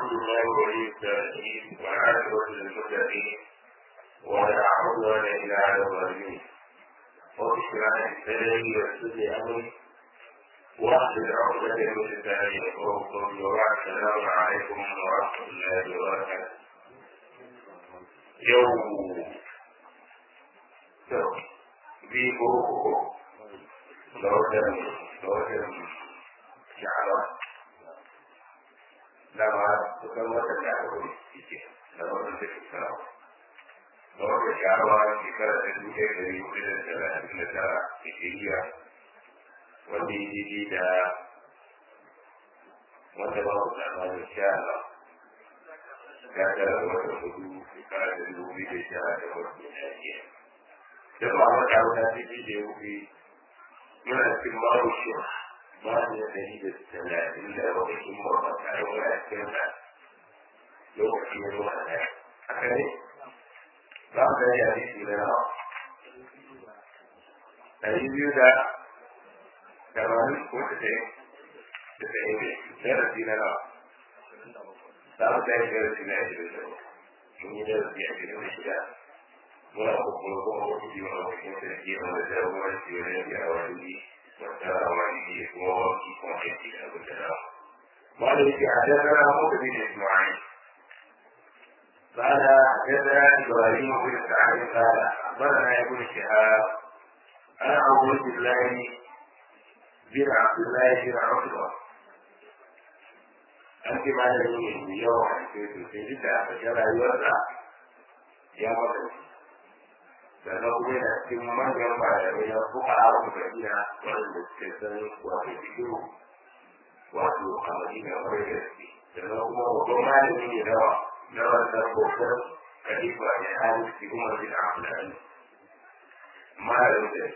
الحمد لله ولي الصالحين والعاقبة للمتقين ولا عدوان إلا على الظالمين رب اشرح لي صدري ويسر لي أمري واحلل عقدة من لساني يفقهوا قولي وبعد السلام عليكم ورحمة الله وبركاته يوم يوم بيبو لوتن لوتن شعرات dama kusan wata da aka kuma cike da wannan da ke sana da wata sharawa shekara da dubu ɗaya da dubu ɗaya da talatin da tara da shiriya wanda ya daidai da wanda ba ku tsammanin sha Allah ya tara da wata hudu shekara da dubu biyu da sha da wata ɗaya da ba wata wata daidai da ya wuce muna cikin babu shi ba da dari da talatin da lokacin mawata tare da cikin da lokacin ya zuwa da haka ne za mu gani a jiki na nawa dari biyu da tamanin ko ta tsaye da tsaye ne darasi na nawa za mu gani darasi na ashirin da mun yi darasi a cikin da shida muna kuma kuma wani biyu a wajen sarki wanda jagoranci wajen gyara wani مالك حدثنا موسى بن اسماعيل قال حدثنا ابراهيم بن سعد قال اخبرنا ابن شهاب انا عبد الله بن عبد الله بن عتبه أنت ما لديه اليوم في جدة فجرى يوسع يا مطلب sannan kuma yana cikin manyan malamai na fuka a madina wanda suke san wato fikiru wato a madina kwarai da suke sannan kuma babban malami ne nawa na wannan babban kalifa ne hali su kuma bin abdullahi malamin da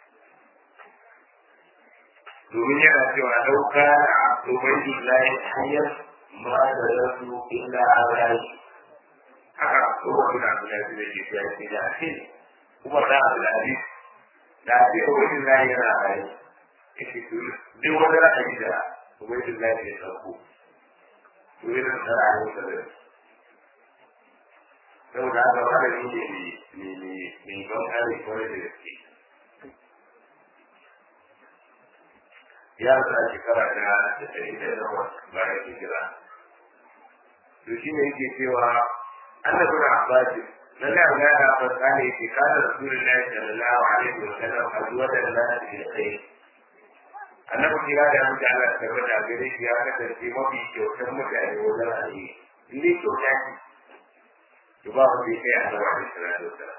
domin yana cewa ɗauka a ubaidullahi hanyar ma da rasu illa an rashi haka kuma bin abdullahi da ke fiye da ake kuma da al'adi da ake wajen na yana rayu yake su duk wani ra'ayi da wajen na ya sauko to yana da ra'ayin da zai sau da haka wani ne ne ne ne ban kare kwarai da gaske ya sa shekara da da ɗari da yawa bayan hijira to shi ne yake cewa annabi na abbasin لله لا فقال في قال رسول الله صلى الله عليه وسلم أزواج الناس بالخير annabi kira da muke Allah ta tabbata gare shi ya kasance mafi kyautar mutane wajen alheri in dai kyauta ce to ba wanda ya kai annabi alaihi salatu wasalam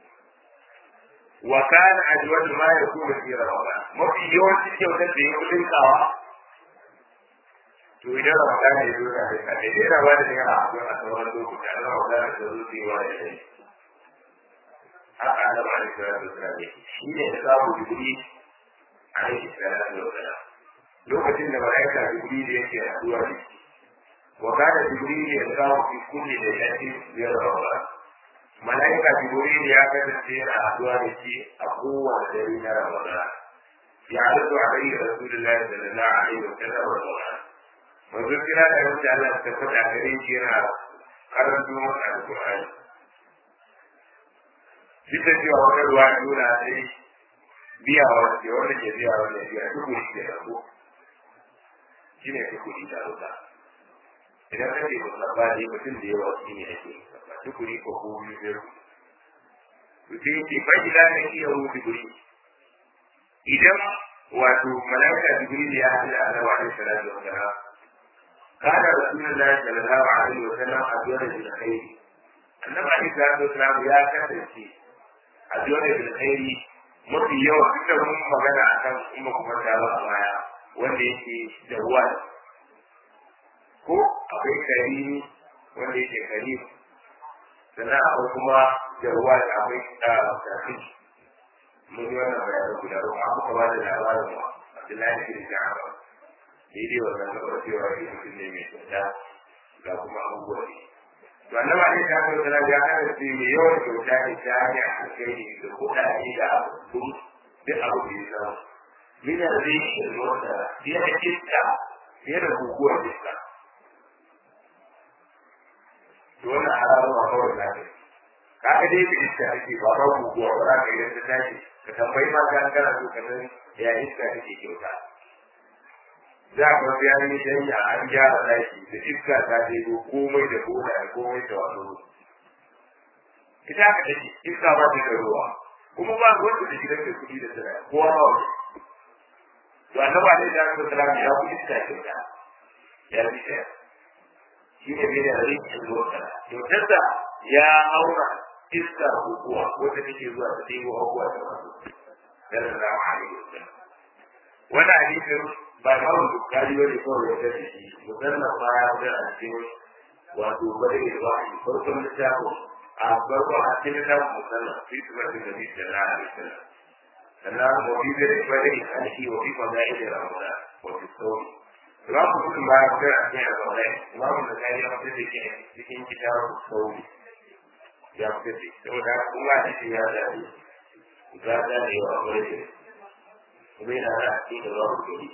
wa kana ajwad ma yakunu fi ramadan mafi yawancin kyautar da ya kudin kawa to idan ramadan ya zo da kai da yana ba da naira hamsin a sauran lokuta na ramadan da zo su yi wa da shi haka annabi alaihi salatu wasalam shi ne da samu digiri alaihi salatu wasalam lokacin da malaika digiri da yake haduwa da shi wa kana digiri ne da samu fi kulli da yake biyar ramadan malaika digiri ne ya kasance yana haduwa da shi a kowane dare na ramadan ya halittu alaihi rasulullahi sallallahu alaihi wasallam ramadan manzo kira da wanda Allah ta faɗa gare shi yana karanto masa alƙur'ani duk da cewa wata ruwa nuna sai biya wa ce wanda ke biya wanda biya duk wani ke rago shi ne duk wani da ruka idan ka ce musabba ne mutum da yawa shi ne ake musabba duk wani ko ko wani zai ruku mutum yake faɗi da ne iya rufe guri idan wato malaka jibril ya haɗu da annabi alaihi salatu wa salam قال رسول الله صلى الله عليه وسلم أدور بالخير النبي عليه الصلاة والسلام يا كثرتي أدور بالخير mafi yawa duk da mun magana a kan kuma kuma da ba a baya wanda yake da ruwa ko akwai karimi wanda yake karim sannan akwai kuma da ruwa da akwai tafi mun yi wannan bayanin guda uku an kuma ba da labarin wa Abdullahi bin Ja'far daidai wannan gaba cewa shi mutum ne mai kyauta ga kuma abubuwa ne. To annabi Ali ta kai sana ya hana ce mai yawan kyauta ne ta hanyar alkhairi da kuɗaɗe da abun duk abu da ya samu. Mina zai yi da wata fiye da kitta fiye da guguwar kitta. to wannan haramun ma kawai na kai ka ga dai bi iska ake ba ba guguwa ba za ka yi ta tashi ka tambayi ma ka kana so ka san ya iska take kyauta za ka ga ya yi danya an gyara daki da iska ta ɗebo komai da bola da komai da wato ita ka take iska ba ta da ruwa kuma ba wanda da gidan da kuɗi da tsira kowa ba wani to annaba ne da aka tsara ya ku iska kyauta ya bi ta shi ne bai da rikin lokacin kyautarsa ya aura iska guguwa wanda take zuwa ta ɗebo abubuwa da wasu sallallahu alaihi wasallam wani hadisin ba kawai bukari ba ne kawai wanda da shi musamman ma ya fi a cikin wato bari da ba shi farkon littafin a farkon a cikin littafin musamman fi su mafi da bisa na alisallam sannan wafi da bari da alki wafi maza'i da ramuna wafi sauri za ku mutum ba ya fi a cikin ramuna imamu da kari ya fi da ke cikin kitabun sauri ya fi da saboda kuma a cikin ya zaɓi za ta da yawa kwarai da kuma yana da cikin da babu gari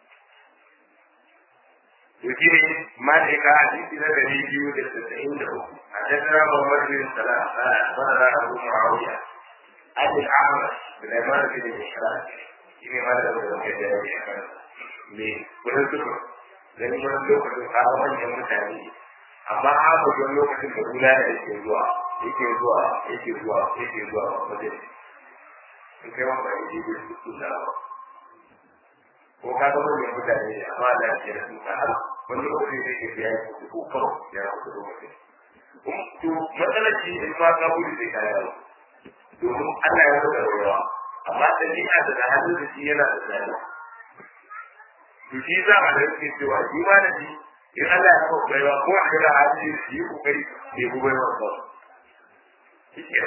يجيني مالك حديث نبي يجيو للتسعين له حدثنا محمد بن سلام قال أخبرنا أبو معاوية عن الأعمش بن عمار بن الإحراج يجيني مالك بن كجاوي من كل سكر لأن من لوكة قال من يمتعني amma haka don lokacin da gula da yake zuwa yake zuwa yake zuwa yake zuwa wajen in kai wanda yake da su da ko ka ga manyan mutane ne amma da ke da suka har wani lokaci ne ke biya ku ko kawai ya ku da lokaci to matsalar shi in ma ka gudu sai ka yawo domin Allah ya rubuta rawa amma dabi'a da da hannun da shi yana da tsada to shi za a da yake cewa shi ma da shi in Allah ya rubuta rawa ko a ga hali shi yi kokari bai ku bai wa shi ke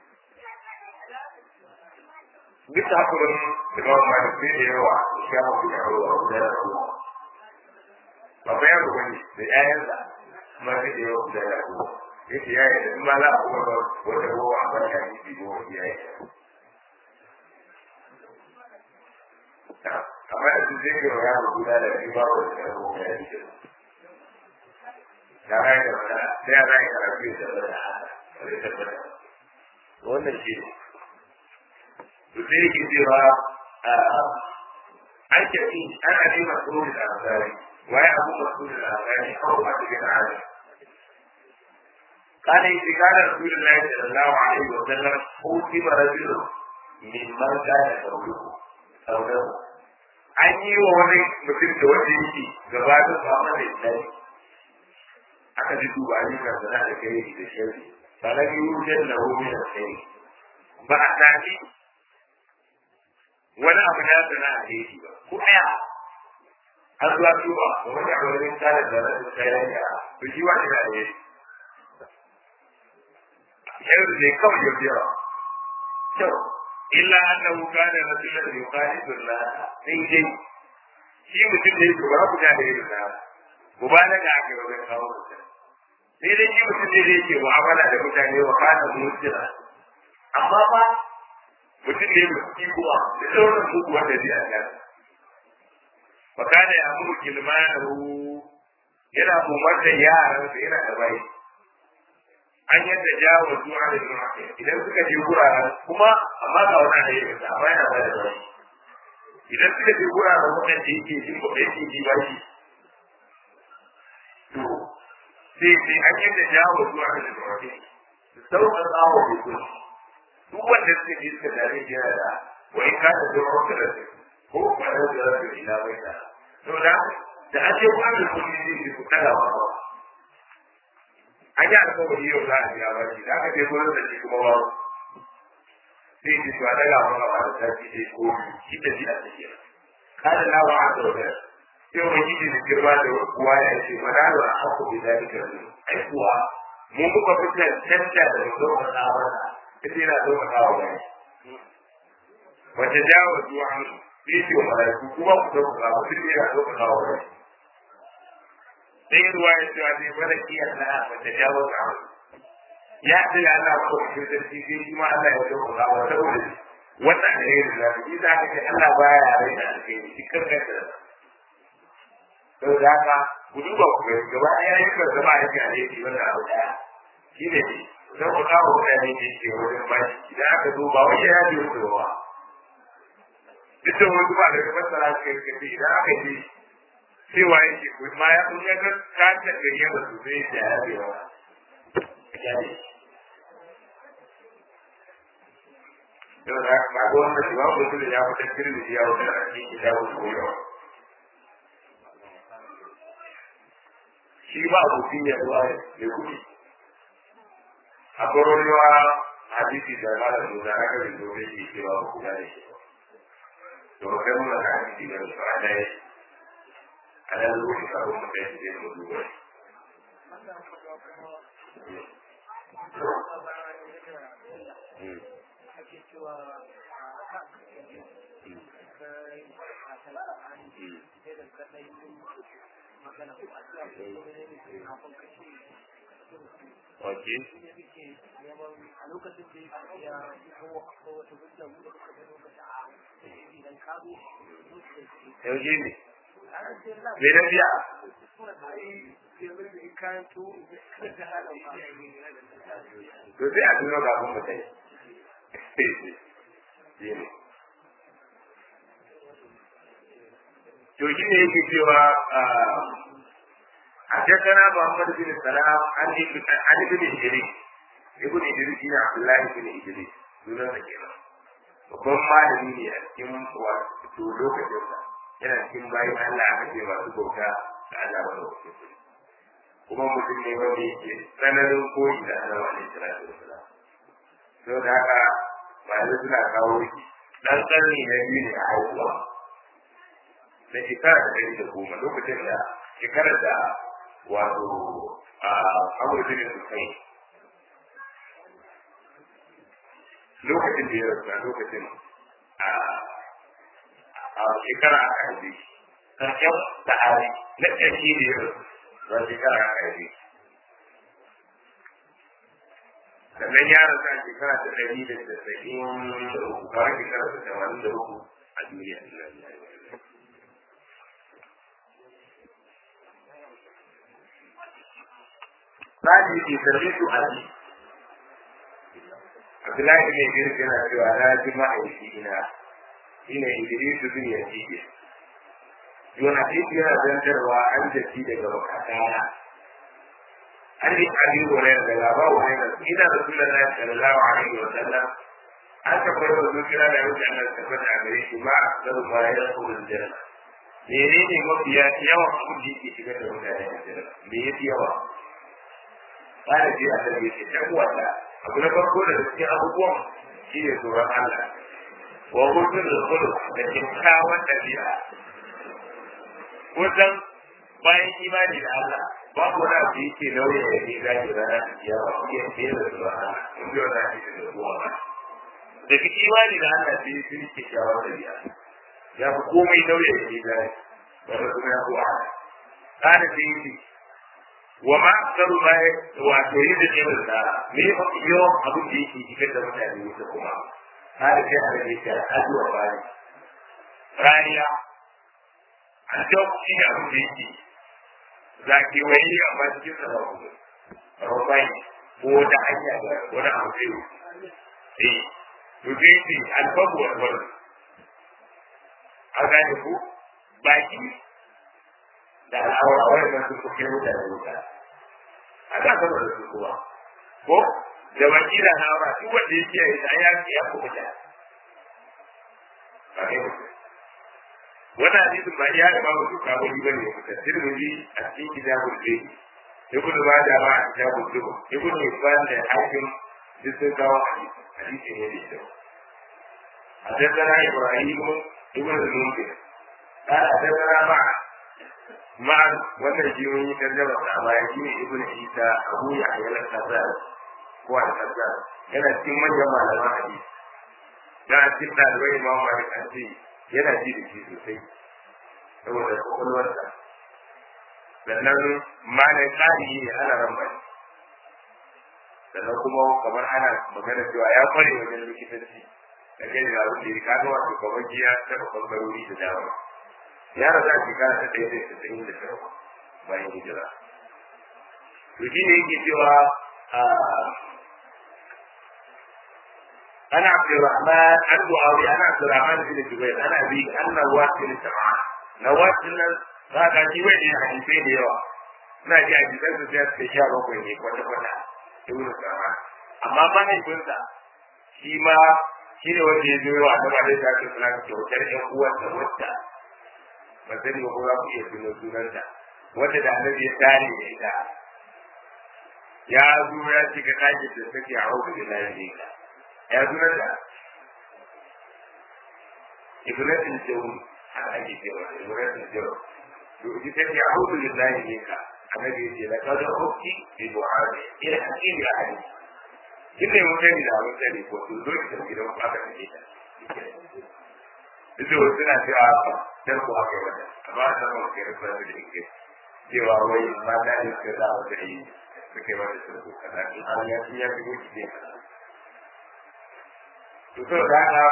duk da haka wani imam malik sai da yawa ya mafi da yawa da yawa babban yaro wani da ƴaƴansa ma sai da yawa da yawa yake ya yi in ma za a kuma ba wata ruwa a baka yi bi ko ya yi amma da su zai yawa yaro guda da shi ba wata ruwa ya yi da rai da wata sai ya rai karatu da wata wannan shi ne sai yake cewa an tafi ana ne masu da al'adari waye abu masu da al'adari kawo ba su gina hali kana yi shigara rasulullahi sallallahu alaihi wa sallam hutima rajulun min man kana sauluhu saulahu an yi wa wani mutum da wanda yake gabatar da amma da islami aka ji duba ayyukan sana da kai da shari ba na yi wujen na wuri da kai ba a tafi wani abu ya sana a daidai ba ko ɗaya an zuwa tuba da wani abu wani tsara da rasu kayan ya to shi wani da ne yanzu ne kawai ya biya kyau illa annahu kana rasulan yuqalidu Allah sai dai shi mutum ne ko ba ku da irin na ku ba daga aka wajen kawo mutum sai dai shi mutum ne da yake mu'amala da mutane wa kana mutira amma ba mutum ne mai ikuwa da sauran muku wanda zai a nan fakana ya muru kilmanahu yana umarta yaran da yana da bai an yadda jawo zuwa da zuwa idan suka je wuraren kuma amma ga wani da yake da amma yana da bai idan suka je wuraren wannan da yake jin ko yake ji ba shi to sai sai an yadda jawo zuwa da zuwa sauƙaƙa wa mutum duk wanda suka je suka dare yana da wani kada da wata da ko kwanar da rasu ila bai da to da da ake kwanar da kuma zai ku kada ba ba an yi alkawari yau za a biya ba shi da aka je gurin da shi kuma ba sai ji su a daga mana ba da tafi sai ko shi da shi a tafiya kada na ba a zaune sai wani gidi da girma da kuwa ya ce mana da a haku bi zalika ai kuwa mun kuka fitar tanta da zo ka tsawon ita yana zo ka kawo gani wata jawo zuwa an sai ce wa malaiku kuma ku zo ka kawo duk yana zo ka kawo gani sai ruwa ya ce wani mana kiyar na wata jawo ka an ya ce ya Allah ko ku da shi sai shi ma Allah ya zo ka kawo saboda wannan ne da shi za ka ce Allah baya rai da alheri shi kanka da saboda haka ku duba ku ga gaba ɗaya yin ka zama yake alheri wannan abu ɗaya shi ne don ku kawo mutane ne ke wajen bashi idan aka zo ba wani ya ji wasu ba duk da wasu ba da fassara su kai kace idan aka ji cewa yake ko ma ya kun ya ga ka ta gariya ba su zai da ya ce wa yau da ba ga wannan shi ba ku da ya fita kirmi ya wuce a cikin ya wuce koyo shi ba abokin ya zuwa da kuɗi a kwarorewa hadisi da ba da nuna haka da domin shi cewa ba ku gane shi to ba kai muna hadisi da su a ɗaya a ɗan lokacin kafin mu kai shi zai mu duba ake cewa magana ko a cewa kafin kashe Ok. a lokacin da ya kawo akwai wata hujja mu da muka ga lokacin a idan ka zo Yaushe ne? Me na biya? To sai a tuno kafin mu kai. To shi ne yake cewa حدثنا محمد بن سلام عن عن ابن ادريس ابن ادريس بن عبد الله بن ادريس sunan sa kenan babban malami ne a cikin wato lokacin sa yana cikin bayan Allah aka ce masu bauta da Allah ba da wasu kuma mutum ne wanda yake tsananin koyi da Allah wa alaihi salatu wasalam sau da haka malamai suna kawo shi dan karni na biyu ne a haihuwa na shekara da ɗari da goma lokacin da shekarar da wato a amurka ne sosai lokacin da ya rasu a lokacin a shekara aka haife karshen sa'ari na ƙarshe da ya rasu ba shekara aka haife sannan ya rasu a shekara ta ɗari da tasa'in da uku kawai shekara ta tamanin da uku a duniya Sadi ke sarri su a ji. Abdullahi ne Idris yana cewa na ji ma'aiki ina shi ne Idris bin Yazid. Yona Titi yana zantarwa an jaki daga makatana. An yi Ali Hurairah da Laba Hurairah ina Rasulullahi sallallahu alaihi wa sallam an tabbar da zuciya da yau da Allah tabbata a gare shi ma da ma ya kullu janna. Menene mafiya yawan abin da yake shigar da mutane a janna? Me yafi yawa? bada ji a sarki ce ta wata abu na farko da cikin abubuwan shi ne tsoron Allah wa hudun da kudu da kyakkyawan ɗabi'a kusan bayan imani da Allah babu wani abu yake nauyi da ke gaji rana da kiyawa shi ya fiye da tsoron Allah in biyo na shi da kowa ba daga imani da Allah sai sun yi kyakkyawan ɗabi'a ya fi komai nauyi da ke gaji wanda kuma ya fi wahala kada sai yi wa ma aksaru ma wato yin da neman da me mafi yawan abin da yake cikin da mutane wuta kuma har kai a rage ta ajuwa bani rariya a duk shi ne abin da yake za ki wani amma cikin sa ba ku rubai ko da hanya da wani abu zai yi eh to zai ce alfabu wa wani a gane ku baki da al'aura wannan su kuke mutane wuta a kan sama da su kuma ko da baki da hawa duk wanda yake yi da ya ya kuma da wannan hadisin ba ya ba mu duka ba bane ne da tirmidhi a cikin kitabul bayt ibnu majah ba a kitabul dubu ibnu hibban da hakim duk sun kawo hadisi ne da shi حدثنا ابراهيم ابن المنذر قال حدثنا معه ma'an wannan shi mun yi tarjama a baya shi ne ibn isa abu ya ayyana kasar ko al kasar yana cikin manyan malaman hadisi da a cikin ɗalibai imam malik an ce yana ji da shi sosai saboda kwakwalwarsa sannan malam tsari ne ana ramba sannan kuma kamar ana magana cewa ya kware wajen likitanci da kai da abin da ya kaga wato kamar giya ta ɓangarori da dama ya rasa shekara ta ɗaya da tasa'in da tara bayan hijira to shi ne yake cewa أنا عبد الرحمن عن معاوية أنا عبد الرحمن بن جبير أنا أبي أن نواس بن سمعان نواس بن هذا جوين حديثين يوا na ji a gidan su sai suka sha bakwai ne kwata kwata ibnu sama amma mahaifinsa shi ma shi ne wanda ya zo wa annaba da ta ce suna kyautar ƴan uwansa wata ba sani ba ko za ku iya tuno sunanta wanda da annabi ya tare da ita ya zo ya shiga ɗakin da take a hau da lafiya ya zunar da ibnatul jawm haka ake cewa ibnatul jawm to ita ce a'udhu billahi minka annabi ya ce laqad ukti bi du'a'i ila hakim ya ali kin ne mun gani da mun gani ko to zo ki tafi gidan aka kace ta Ido suna cewa dan ko aka wata amma da mun kai rufa da yake cewa wai mata ne suka da wata yi suke wata su kaza in an ya ya fi wuce ne to so da haka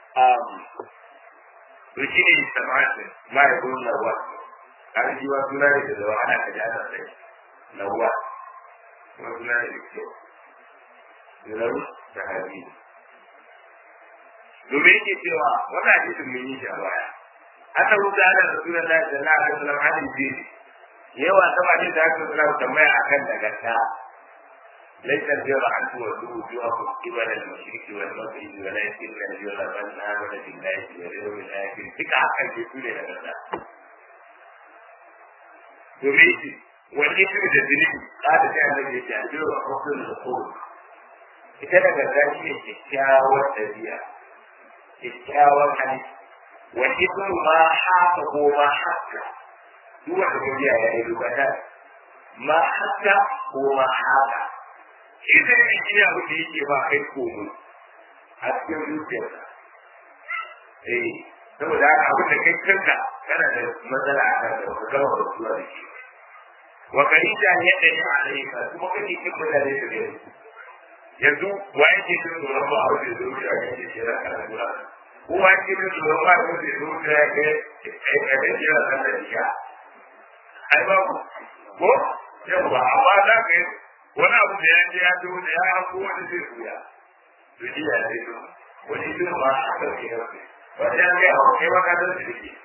to shi ne samatin ma ya zo lawa har shi wa suna ne da zawa ana ka ji ana sai lawa kuma suna ne da kyau lalu da hadi domin yake cewa wannan hadisin mun yi shi a baya aka rubuta ana da sunan Allah sallallahu alaihi wasallam hadisi yawa sama ne da aka tsara tambaya akan daga ليس البر أن تولوا وجوهكم قبل المشرق والمغرب ولكن البر من آمن بالله واليوم الآخر تلك حقا يقول لنا يريد والإثم تدريب قال تعالى يتعجل حسن الخلق ita daga gashi ne kyakkyawar ɗabi'a kyakkyawar hali wa ibnu ma haka ko ma haka duk wanda ko ya yi rubata ma haka ko ma haka shi da ne shi abu da yake ba kai komo a cikin zuciyarka eh saboda haka abin da kai kanka kana da matsala a kan da ka gama da zuwa da shi wa karita ne da ya alaika kuma kake kin mutane da gare yanzu wa yake cin tsoron ba a wajen zuwa da yake shi da karatu a ko wa yake cin tsoron ba a wajen zuwa da yake aikata shi da kan da shi ai ba ko yawa amma za ka yi wani abu da ya je ya zo da ya hanko wani zai suya to shi ya zai zo wani zai ma a kan ke yanzu wani ya zai hawa kai maka don su ke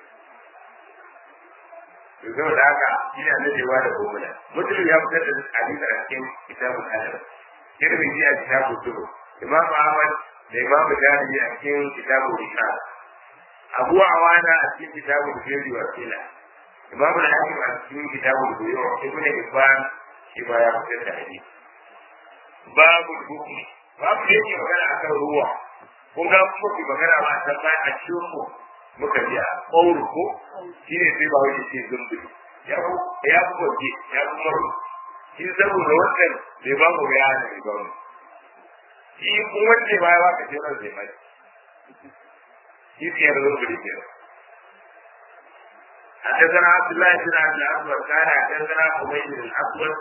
to zo da haka shi ne na jewa da gomuna mutum ya fitar da hadisi a cikin kitabun adab tirmidhi a kitabun turu imam ahmad da imam jahili a cikin kitabun risala abu awana a cikin kitabun jeri wa sila imam al-hakim a cikin kitabun buyu ibn hibban shi ba ya fitar da hadisi babu hukmi babu da yake magana akan ruwa kun ga kuma ki magana ba ta ba a cikin mu muka ji a kauru ko shi ne sai ba wani ce zumbi ya ku ya ku goge ya ku maru shi saboda wannan bai ba mu ya ne ba mu shi kun wanda ba ya ba ka ce ran zai mai shi ke da zumbi ke حدثنا عبد الله بن عبد الأسود كان حدثنا حميد بن الأسود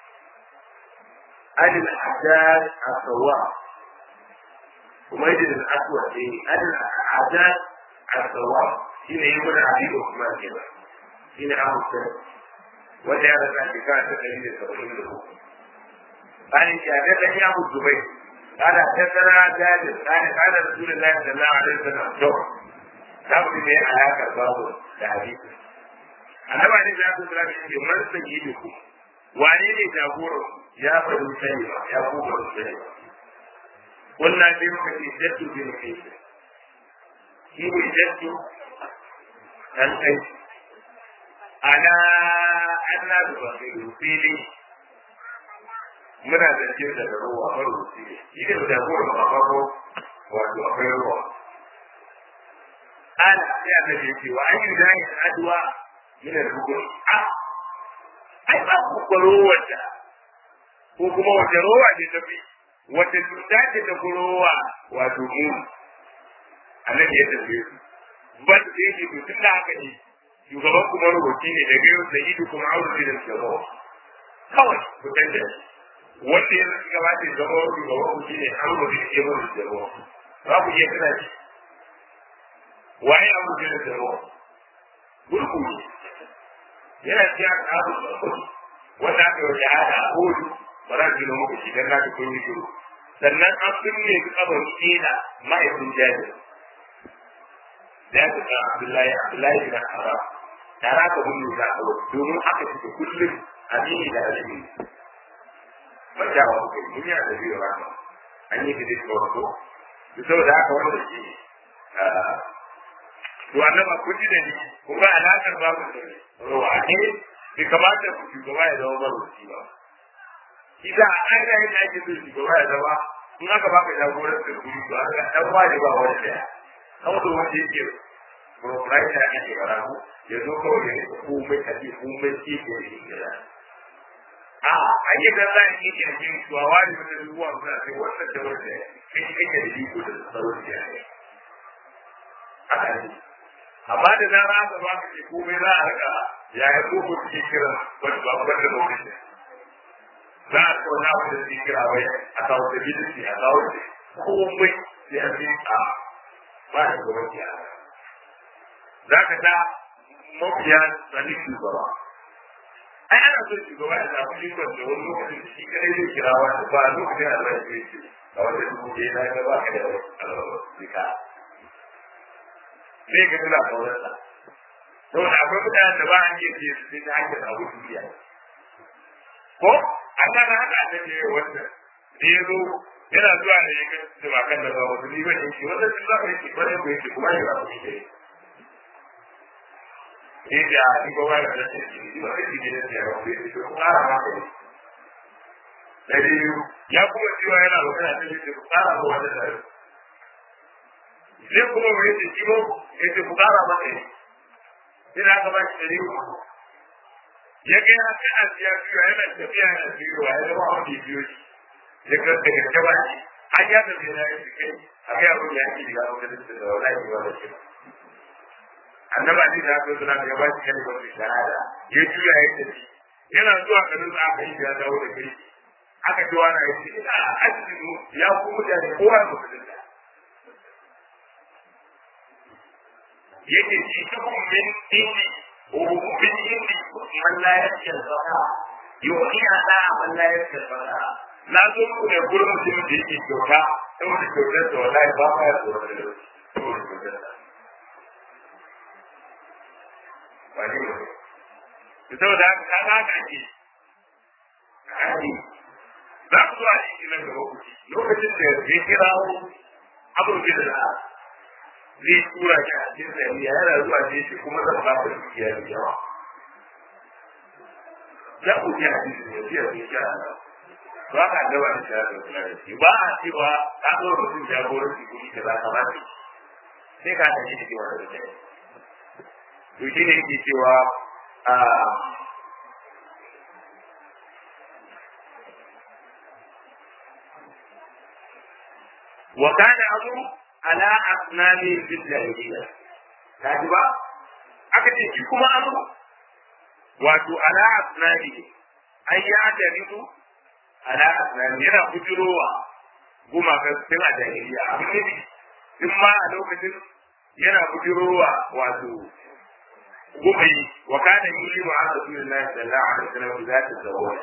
عن الحجاج الصواب حميد بن الأسود عن الحجاج الصواب شنو يقول عبيد عثمان كذا شنو أبو السنة wanda ya rasa shekara ta ɗari da saba'in da uku. Bayan shagar ɗan ya mutu bai, kada ta tsara jajin, kada kada Rasulun Allah sallallahu alaihi wasallam to, za mu ne alaƙar babu da hadisi. Annaba ne za su tsara shi man sanyi da ku, wane ne jagoran ya faɗi sani ba, ya kuma sani ba. Wannan sai muka ce jaddu bin kai. Shi ne jaddu ɗan kai. ana ana da wasu fili muna da ce daga ruwa marubuci ne shi ne da ruwa ba ba ko wato akwai ruwa ana sai aka ce ce wa ayu da ya adwa min al-rukun a ai ba ku kwaro wata ko kuma wata ruwa ne ta fi wata cuta ce ta rowa wato mu annabi ya tafi ba da yake to tun da haka ne shugaban kuma rubuci ne daga yau da idu kuma aure da shugaba kawai ku canja wanda ya zai gabata ya zama shugaban ku shine an rubuci da ke mun shugaba za ku iya tana shi waye an rubuci da shugaba gurgu ne yana ciya abu da kudi wanda aka yi shahada a kodu ba za ki muku shi dan na kun yi shiru sannan an binne su kabar kina ma'aikin jabir da ya tuka abdullahi abdullahi bin haram tara ka binne ta kabar domin aka fita kullum amini da alimi ba ja wa kuka yi duniya da biyu rama an yi fidis ga wato da saboda haka wanda shi to annaba kun ji da ni kun ga alaƙar babu da ruwa ne bai kamata ku shugaba ya zama marubuci ba Isa a ƙa'ida yadda ake so shugaba ya zama in aka baka jagorar da guri to aka dan ware ba wani daya kawai da wanda yake proprietor ake karamu ya zo kawai ya rika komai a ce komai ce ke da gida a a yi da za a yi ke yin suwa ware wani ruwa suna sai wannan da wanda kai kake da iko da tsaro da ya yi haka ne amma da zara aka ba ka ce komai za a rika ya yi koko suke kiran wani ba wanda da wani za a kawo na wanda suke kira wai a kawo da bidisi a kawo da komai sai a fi a ba shi gaban ki a za ka ta mafiya sani shugaba ai ana so shugaba ya samu ikon da wani lokacin da shi kadai zai kira wani ba lokacin da zai ce ce a wanda dubu ɗaya na ga ba ka da zika sai ka tuna kaunarsa saboda akwai mutanen da ba a iya ce su sai ta hanyar abu duniya ko Allah na haka ta ce wannan da ya zo yana zuwa ne ya kai da bakan da ba wasu ni ba ne shi wannan sun zaka yake bare ko yake kuma ya ba shi ne da ni ba wani da ce ni ba kai ne da ya ba shi ko ƙara ma kai da ya kuma cewa yana magana da shi ko ƙara ma wanda da sai kuma mai yake kibo yake ku ƙara ma kai sai da aka ba shi dari ya ga ya kai a siya biyu yana tafiya yana biyu ya zama wani biyu shi ya ga da gaske ba shi an ya tafi yana yin kai a kai abin ya ke shiga wani da da wani yi wani shi annaba ne da aka zuna ya ba shi kalmar da shahada ya juya ya tafi yana zuwa garin da aka yi ya dawo da kai aka ji wani ya ce ina asibiti ya ku mutane kowa ya musulunta yake shi tukun min dini ومن يملك من لا يخشى الفقراء يؤتي على من لا يخشى الفقراء na zo ku ne gurin mutumin da yake kyauta saboda kyautar da wallahi ba ma ya tsoron da lauci saboda kyautar da ba ne ba ne saboda haka ka ga haka ake hadi za ku zuwa shi nan gaba ku ci lokacin da ya kirawo abubuwan da zai tura shi a cikin sariya yana zuwa ce shi kuma zan ba ku dukiya da yawa ya ku ji hadisi ne biya ne sha Allah ba ka da wani sha da kula da shi ba a cewa ka zo mutum jagoranci kuɗi da za ka ba shi sai ka tafi da cewa da kai to shi ne yake cewa a وكان أمر ala asnami fil jahiliya kaji ba aka ce shi kuma amru wato ala asnami ai ya daridu ala asnami yana bujurowa gumakan sun a jahiliya amma ne in ma a lokacin yana bujurowa wato gumai wa kana yuli wa rasulullahi sallallahu alaihi wasallam za ta zawo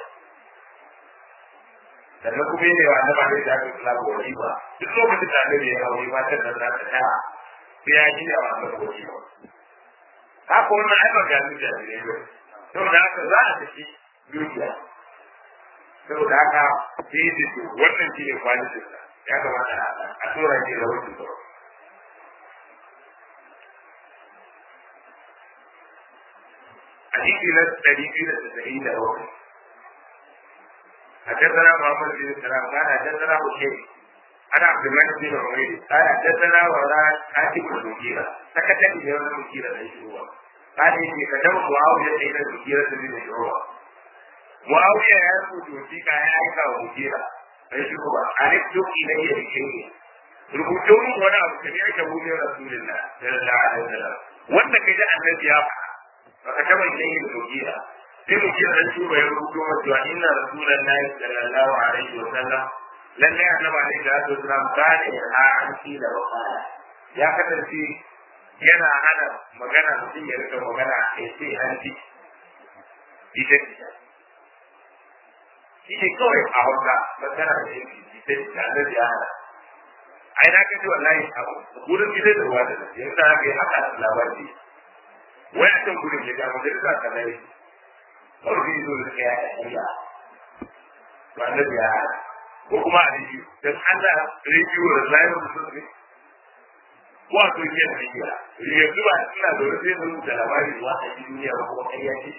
sannan kuma yi wa annaba ne da aka kula wani ba duk lokacin da annabi ya hawo ba ta da za ta ta sai ya ji wa annaba wani ba haka wannan ai ba ga ni da ne ba saboda haka za a tafi dukiya saboda haka sai yi su wannan shi ne kwalitin sa ya kamata a tura shi da wasu ba hadisi na ɗari biyu da tasa'in da bakwai حدثنا محمد بن سلام قال حدثنا بشير انا عبد الملك بن عمير قال حدثنا ولا كاتب المغيرة سكت لي يوم المغيرة ليس هو قال اني كتبت معاوية الى المغيرة بن شعوبة معاوية يرفض وثيقة يا عيسى ومغيرة ليس هو أن اكتب إلي بشيء rubutun wani abu da ya shabu ne rasulullah sallallahu alaihi wasallam wanda kai da annabi ya faɗa baka taba yin mugira sai mu kira shi bai rubuto wa cewa inna rasulullahi sallallahu alaihi wa sallam lalle annabi alaihi salatu wasallam kana ya an fi da wakala ya kasance yana hana magana mutum ya rika magana a sai an ci ita shi ne kawai a hauka masana da yanki sai da annabi ya hana ai na kaji wallahi a gurin gidan da ruwa da nasi yanzu haka yi haka labari wai a can gurin ya ga majalisa ka nai kawai zai zo da ya yi to annabi ya hana ko kuma a rediyo dan Allah rediyo da layin musulmi ko a duniya da rediyo yanzu ba ina da wani zai rubuta labari zuwa a duniya ba kuma ƙarya ce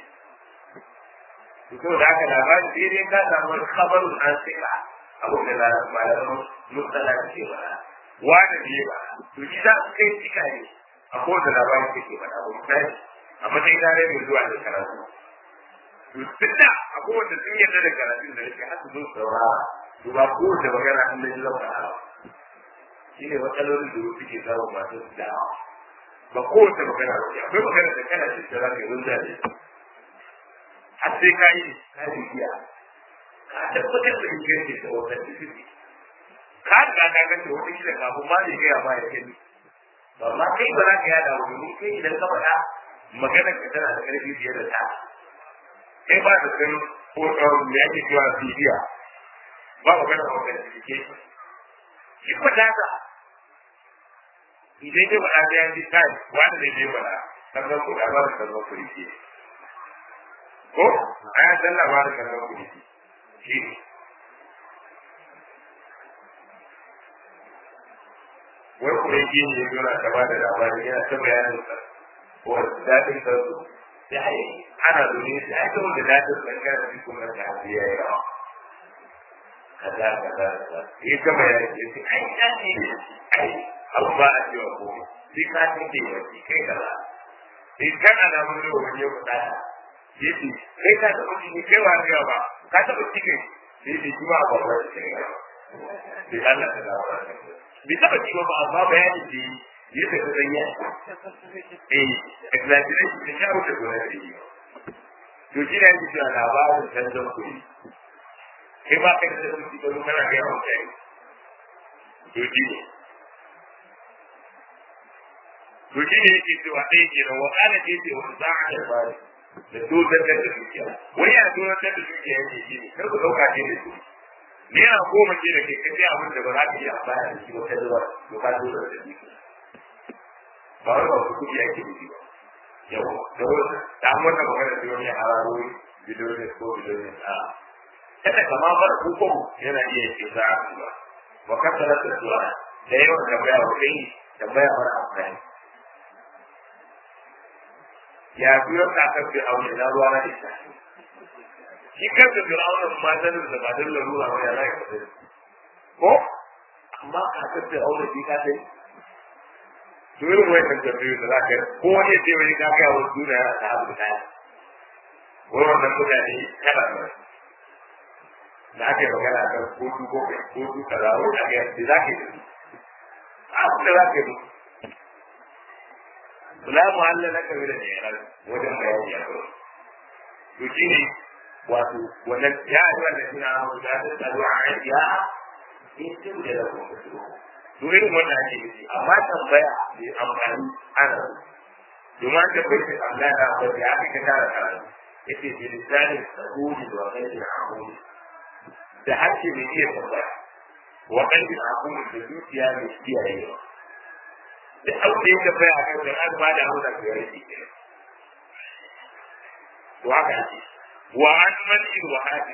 to da haka labari sai dai ka samu wani kabarun an sika abu da malaman mutala ke ba wanda ne ba to shi za su kai cika ne a kowace labari da ke faɗa ba misali a matsayin na mai zuwa da karatu to duk da a kowace sun yarda da karatun da yake haka zo saurara to ba kowace magana an da ji zama ba shi ne matsalolin da suke samun masu da'awa ba kowace magana ba ce akwai magana da kana cikin za ka yi wanda ne har sai ka yi ka yi biya ka tabbatar da inganci da wannan cikin ka riga ka ga ce wata kila kafin ma ne gaya ma ya gani ba ma kai ba za ka yada wa domin kai idan ka faɗa maganar ka tana da ƙarfi fiye da ta kai ba da kan ko me ake cewa bibiya ba magana ba ka da shi shi ba da ka idan dai faɗa da yanzu kai wanda ne dai faɗa sannan ku da ba da sannan ku rike ko a ya san labarin sannan ku rike shi ne wai kuma yi ne yana ta ba da labarin yana ta bayanin sa ko daɗin sa su ya yi ana domin shi a ita wanda daɗin sa kana shi kuma da hafi ya yi rawa kaza kaza kaza ya gama ya ce ai ya ne ai abu ba a cewa ko sai ka tinke ya ce kai kaza sai kan alamun da wani ya kuɗa ta ya ce kai ka taɓa ciki kai wa ne ba ka taɓa ciki sai ce shi ba a babbar da kai ba sai Allah ta dawo bai taɓa ci ba amma bayanin da yi ya ta ta zanya eh exaggeration ta shawo ta gona da yi to shi ne ake cewa labarin canzon kuɗi kai ba kai da kuɗi ba kana ga yawan kai to shi ne to shi ne yake cewa ɗaya ke nan wakana ce ce wani za a da bari da dodar da dukiya wani yana dodar da dukiya yake shi ne kar ku ɗauka ce da su naira goma ce da ke kace abin da ba za ka iya amfani da shi ba kai zuwa to ka dodar da dukiya ba wani ba ku kuɗi ake nufi ba yau da wani da an wannan magana da wani hararo bidiyoyin ko bidiyoyin a kada kama bar hukum yana iya ce za a ba wa kasara da zuwa da yawan tambaya wa kai tambaya mara amfani ya biyo ka kan bi aure na ruwa na ita shi kanka bi aure ma da da ba da ruwa ba ya rai ko amma ka kan bi aure bi ka sai to irin wannan tambayoyi da zaka ko wani ce wani ka kai wa duniya ta abu da wannan mutane kada ba da ake magana kan kotu ko kotu kaza wani a ga da zaka yi abu da zaka yi la muhalla na kabi da jiran wajen bayani a kawai to shi ne wato wannan ya yi wannan suna hau da ta tsaro a ajiya in sun da da kuma su to irin wannan ake nufi amma tambaya da amfani ana domin an tabbai shi Allah da ba da aka ka tara karatu yace bi lisanin sabuni wa ghairi ahuni da harshe mai iya tambaya wa ghairi ahuni da zuciya mai kiyayewa da abu da ya tafiya a kan an ba da abu da ya rage ke to haka ake wa an mani wa hadi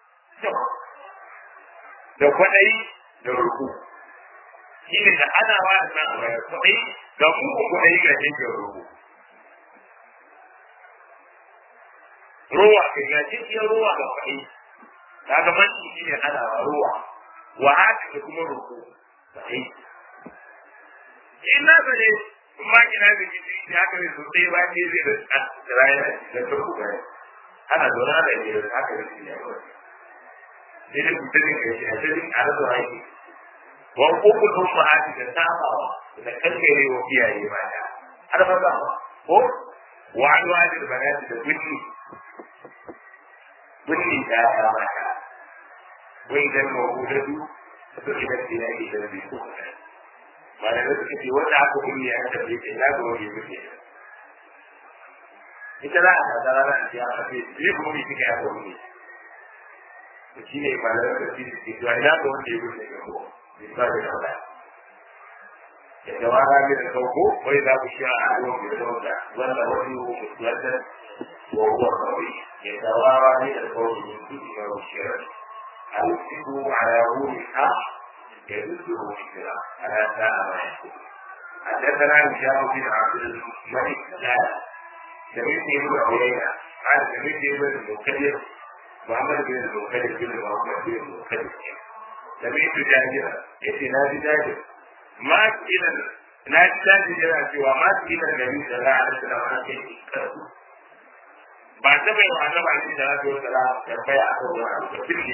da kwaɗayi da ruku shi ne da ana wa da nan a kwaɗayi ga muku kwaɗayi ga jinkin ruku ruwa ka ga jinkin ruwa ga kwaɗayi kaga manci shi ne ana ruwa wa hadi da kuma ruku kwaɗayi in na zane in ma kina da gidi ya haka ne sosai ba ne zai da tsiraya da ta kuka ne ana zaune da ne da haka ne shi ne kawai sai da mutum ne kai shi a cikin arzu haiki wa uku sun ma'ati da sabawa da kankare wa iyaye mata har ba ba ko wa an wani da banati da gunni gunni da ya mata wai dan mawudatu to idan ina idan bai ko malamai suka ce wanda aka kunni ya tafi ke ya ga wani muke ita za a tsada rana a ciya a ce yi kuma mai suka ya kunni shi ne malalar da shi ke zuwa ina ga wanda ya wuce ga ko ba da kawai ya tawara min da sauko wai za ku sha a ruwan mai sauka wanda wani ko mutuwata wa huwa kawai ya tawara min da sauko min kuɗi na wushiyar alfiku ala wuri ha ya zuzu wushiyar ala sa'a ma ya kuɗi حدثنا هشام بن عبد الملك قال سمعت ابن عيينة قال سمعت ابن المكدر محمد بن المكدر بن محمد بن المكدر سمعت جابر يأتي نادي جابر ما إلى نادي جابر جرى سوى ما إلى النبي صلى الله عليه وسلم عن شيء ba ta bai wa annabi alaihi salatu wa salam tambaya a kan wani abu da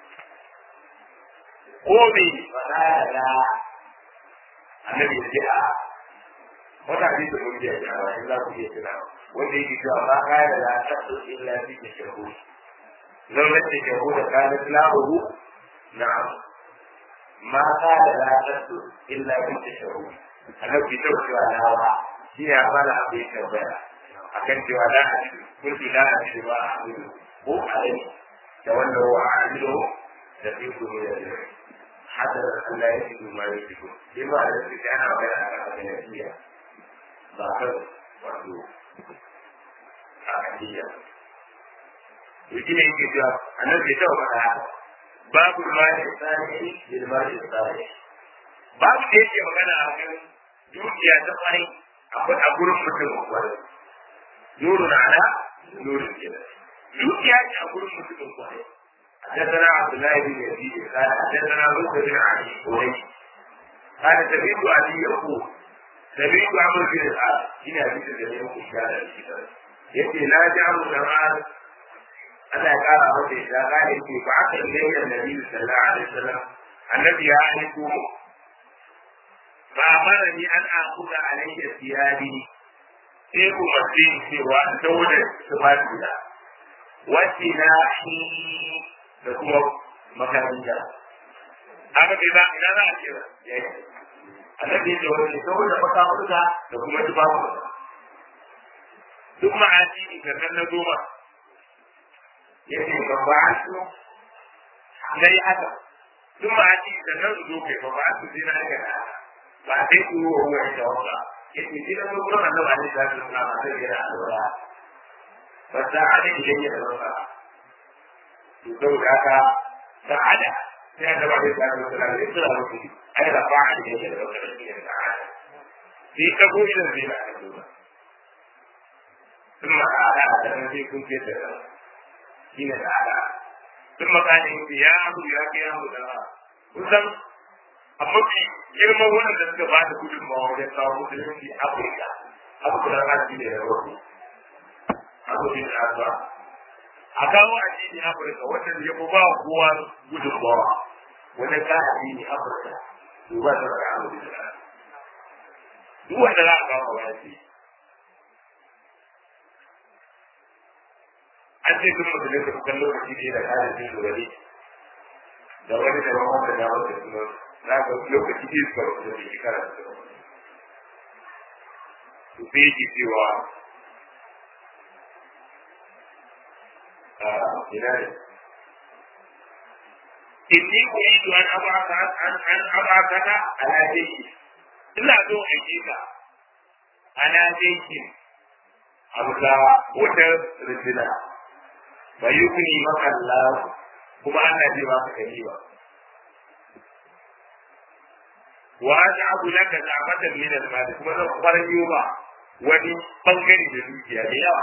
ko me ba da annabi ya ce a wata hadisi mun biya ya ba in za ku iya tuna wanda yake cewa ba ka da la tasu illa bi tashahhud law la tashahhud kana lahu na'am ma ka da la tasu illa bi tashahhud annabi ta cewa na ba shi ya fara abin tambaya akan cewa la kuntu la ajidu ba amilu ko alai da wannan wa amilu da fi kuma da حتى لا يجد ما يجدون لما الذي كان غير أغنية ظاهر وعدو أغنية يجي يجي جواب أنا في توبة باب المال الثاني للمال الثاني باب يجي مغانا أغن dukiya ta kwarai akwai a gurin mutum kwarai nuru na ala nuru kenan dukiya ce a gurin mutum kwarai حدثنا عبد الله بن يزيد قال حدثنا موسى بن علي قريش قال سمعت ابي يقول سمعت عمرو بن العاص هنا حديث الذي يقول كان الكتاب يأتي لا جعل جمال أنا قال أبو إذا قال إني بعث إلي النبي صلى الله عليه وسلم الذي يعرفه فأمرني أن آخذ عليه ثيابي sai umarci cewa in daure tufafina wacce na shi da kuma makaranta haka ke za ina za a kira ya yi annabi da wani saboda makamuka da kuma tufafu duk ma'aji sannan na goma ya ce ba ba a su na yi haka duk ma'aji sannan su zo kai ba ba a su zina haka na ba sai ku yi wa wani tawaka ya ce zina zo kuma annabi alaihi salatu wasallam a sai yana alwala ba ta hada idan ya zama to saboda haka sa'ada sai da ba da tsari da tsari da tsari da tsari ai da ba a da da tsari da sa'ada sai ka go idan zai na da duba kuma ala da nan sai kun ce da shine da ala kuma kanin ya abu ya ke abu da kusan amma bi girman wannan da suka ba da gudunmawa wajen kawo musulunci afirka abu da rashi da ya rabu abu da ya a kawo addini Afirka wanda ya fi ba kowa gudunmawa wanda ka addini Afirka to ba ta da abu da duk wanda za a kawo ba shi an ce duk musulun da kukan lokaci ne da kare jin zurari da wani da wani da wani da suna za ka lokaci ne suka rubuta da shekara da suka su sai yake cewa بلاده إني أريد أن أبعث أن أن أبعثك على جيش إلا دون أجيك على جيش أبدا وتر رجلا فيغني مك الله كما أنا جماعة كريمة وأجعل لك نعمة من المال كما نخبر اليوم wani bangare da dukiya da yawa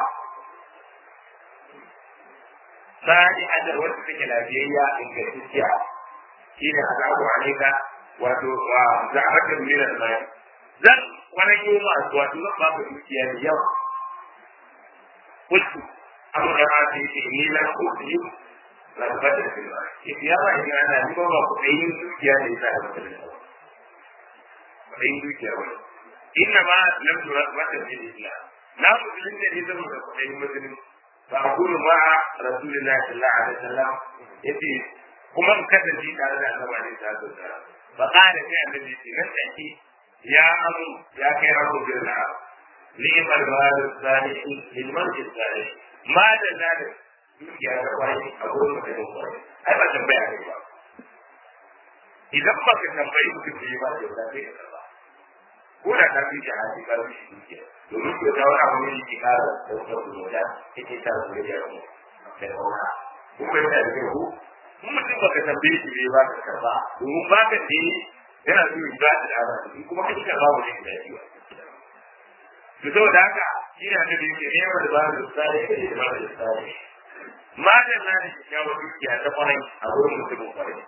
sani adar wacce take lafiyayya ingantacciya shi ne azabu alaika wato wa za'abatin min al-mal zan wani yoma wato zan ba ka dukiya da yawa kullu amma da ma sai ce ni la kuɗi la bada da ba ke ya ba ina ana ni ba ku kai dukiya da ita da ba kai dukiya ba inna ma lam tura wata bil islam na musulun da ne zama da kuɗin musulunci فأقول مع رسول الله صلى الله عليه وسلم يتي kuma in kasance tare da annabi alaihi salatu wasalam fa qala sai annabi ce nan take ya amu ya kai rabu billah ni'mal mal salih lil man salih ma da zalik dukiya ta kwarai a gurin mutum kwarai ai ba tambaya ne ba idan ba ka tambayi mutum da ya ba da yau sai ka karba ko da ka fi jihadi ka fi dukiya domin ko ta wani abu ne ke kara da wata kuma da ita ta zuwa da yau da kauna ko bai da kai ko mun mutum ba ka tambaye shi bai ba ka karba domin ba ka ce yana so ya ba da dama kuma kai ka ba mu ne da yawa to saboda haka shi ne annabi yake ne da ba da tsari da ba da tsari madan na da kyakkyawar dukiya ta kwarai a wurin mutumin kwarai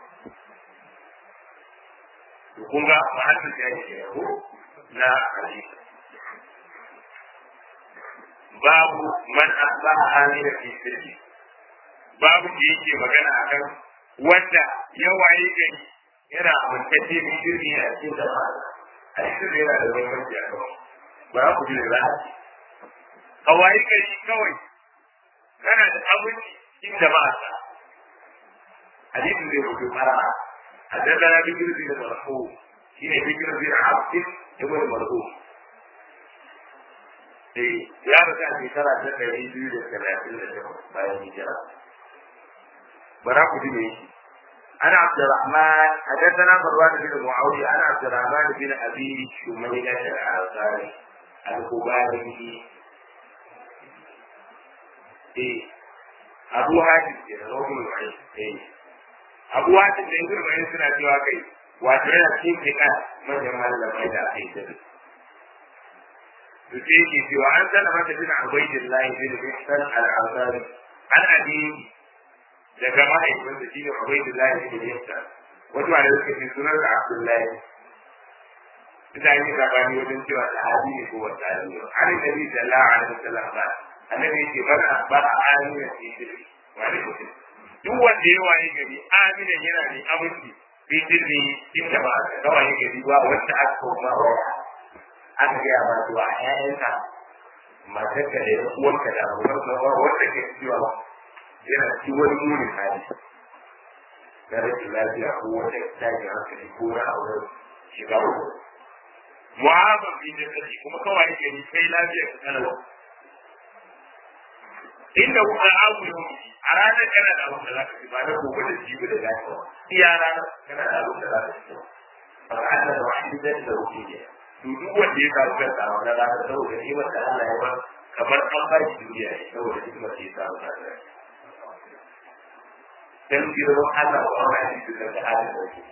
to kun ga mahallin da yake ko na hadisi babu man asbaha amina fi sirri babu da yake magana akan wanda ya waye gari yana amintacce da shirri a cikin jama'a a cikin yana da bambanci a kawai ba ku ji da za a waye gari kawai kana da abinci cikin jama'a hadisin zai rubuta fara حدثنا بكر بن مرحوم شيء بكر بن عبد ابن مرحوم eh ya rasa a shekara ta ɗari biyu da talatin da takwas bayan hijira bara ku ji me yake أنا عبد الرحمن حدثنا مروان بن معاوية أنا عبد الرحمن بن أبي شميلة الأنصاري الخباري إيه أبو هاشم رجل معين إيه abu wata da yanzu mai suna cewa kai wato yana cikin kika manyan malamai da aka yi da su sai yake cewa an sana mata bin ubaidillahi bin bihsan al-ansari an abi daga mahaifin da shine ubaidillahi bin bihsan wato wanda suka ce sunan da abdullahi ita yi sabani wajen cewa sahabi ne ko wata sahabi ne an nabi sallallahu alaihi wasallam ba annabi yake bar bar amina fi sirri wa alaikum duk wanda ya waye gari amina yana ne abinci bai dirni inda ba ka waye gari ba wanda aka koma wa aka gaya ma zuwa ƴaƴanka matarka da uwarka da abubuwan ba wanda ke cewa yana ci wani munin hali na rashin lafiya ko wata tashi hankali ko na auren shiga uku mu'azam bi da kashi kuma kawai gari kai lafiya ka kalau inda kuka abu yau a ranar kana da abin da za ka ci ba na gobe da jibi da lafiya iya ranar kana da abin da za ka ci ba ka ana da wani da da rufe ne to duk wanda ya samu kansa a wannan ranar saboda nimar da Allah ya ba kamar an ba shi duniya ne saboda hikimar da ya samu kansa dan girman Allah ba wani shi da da halin da yake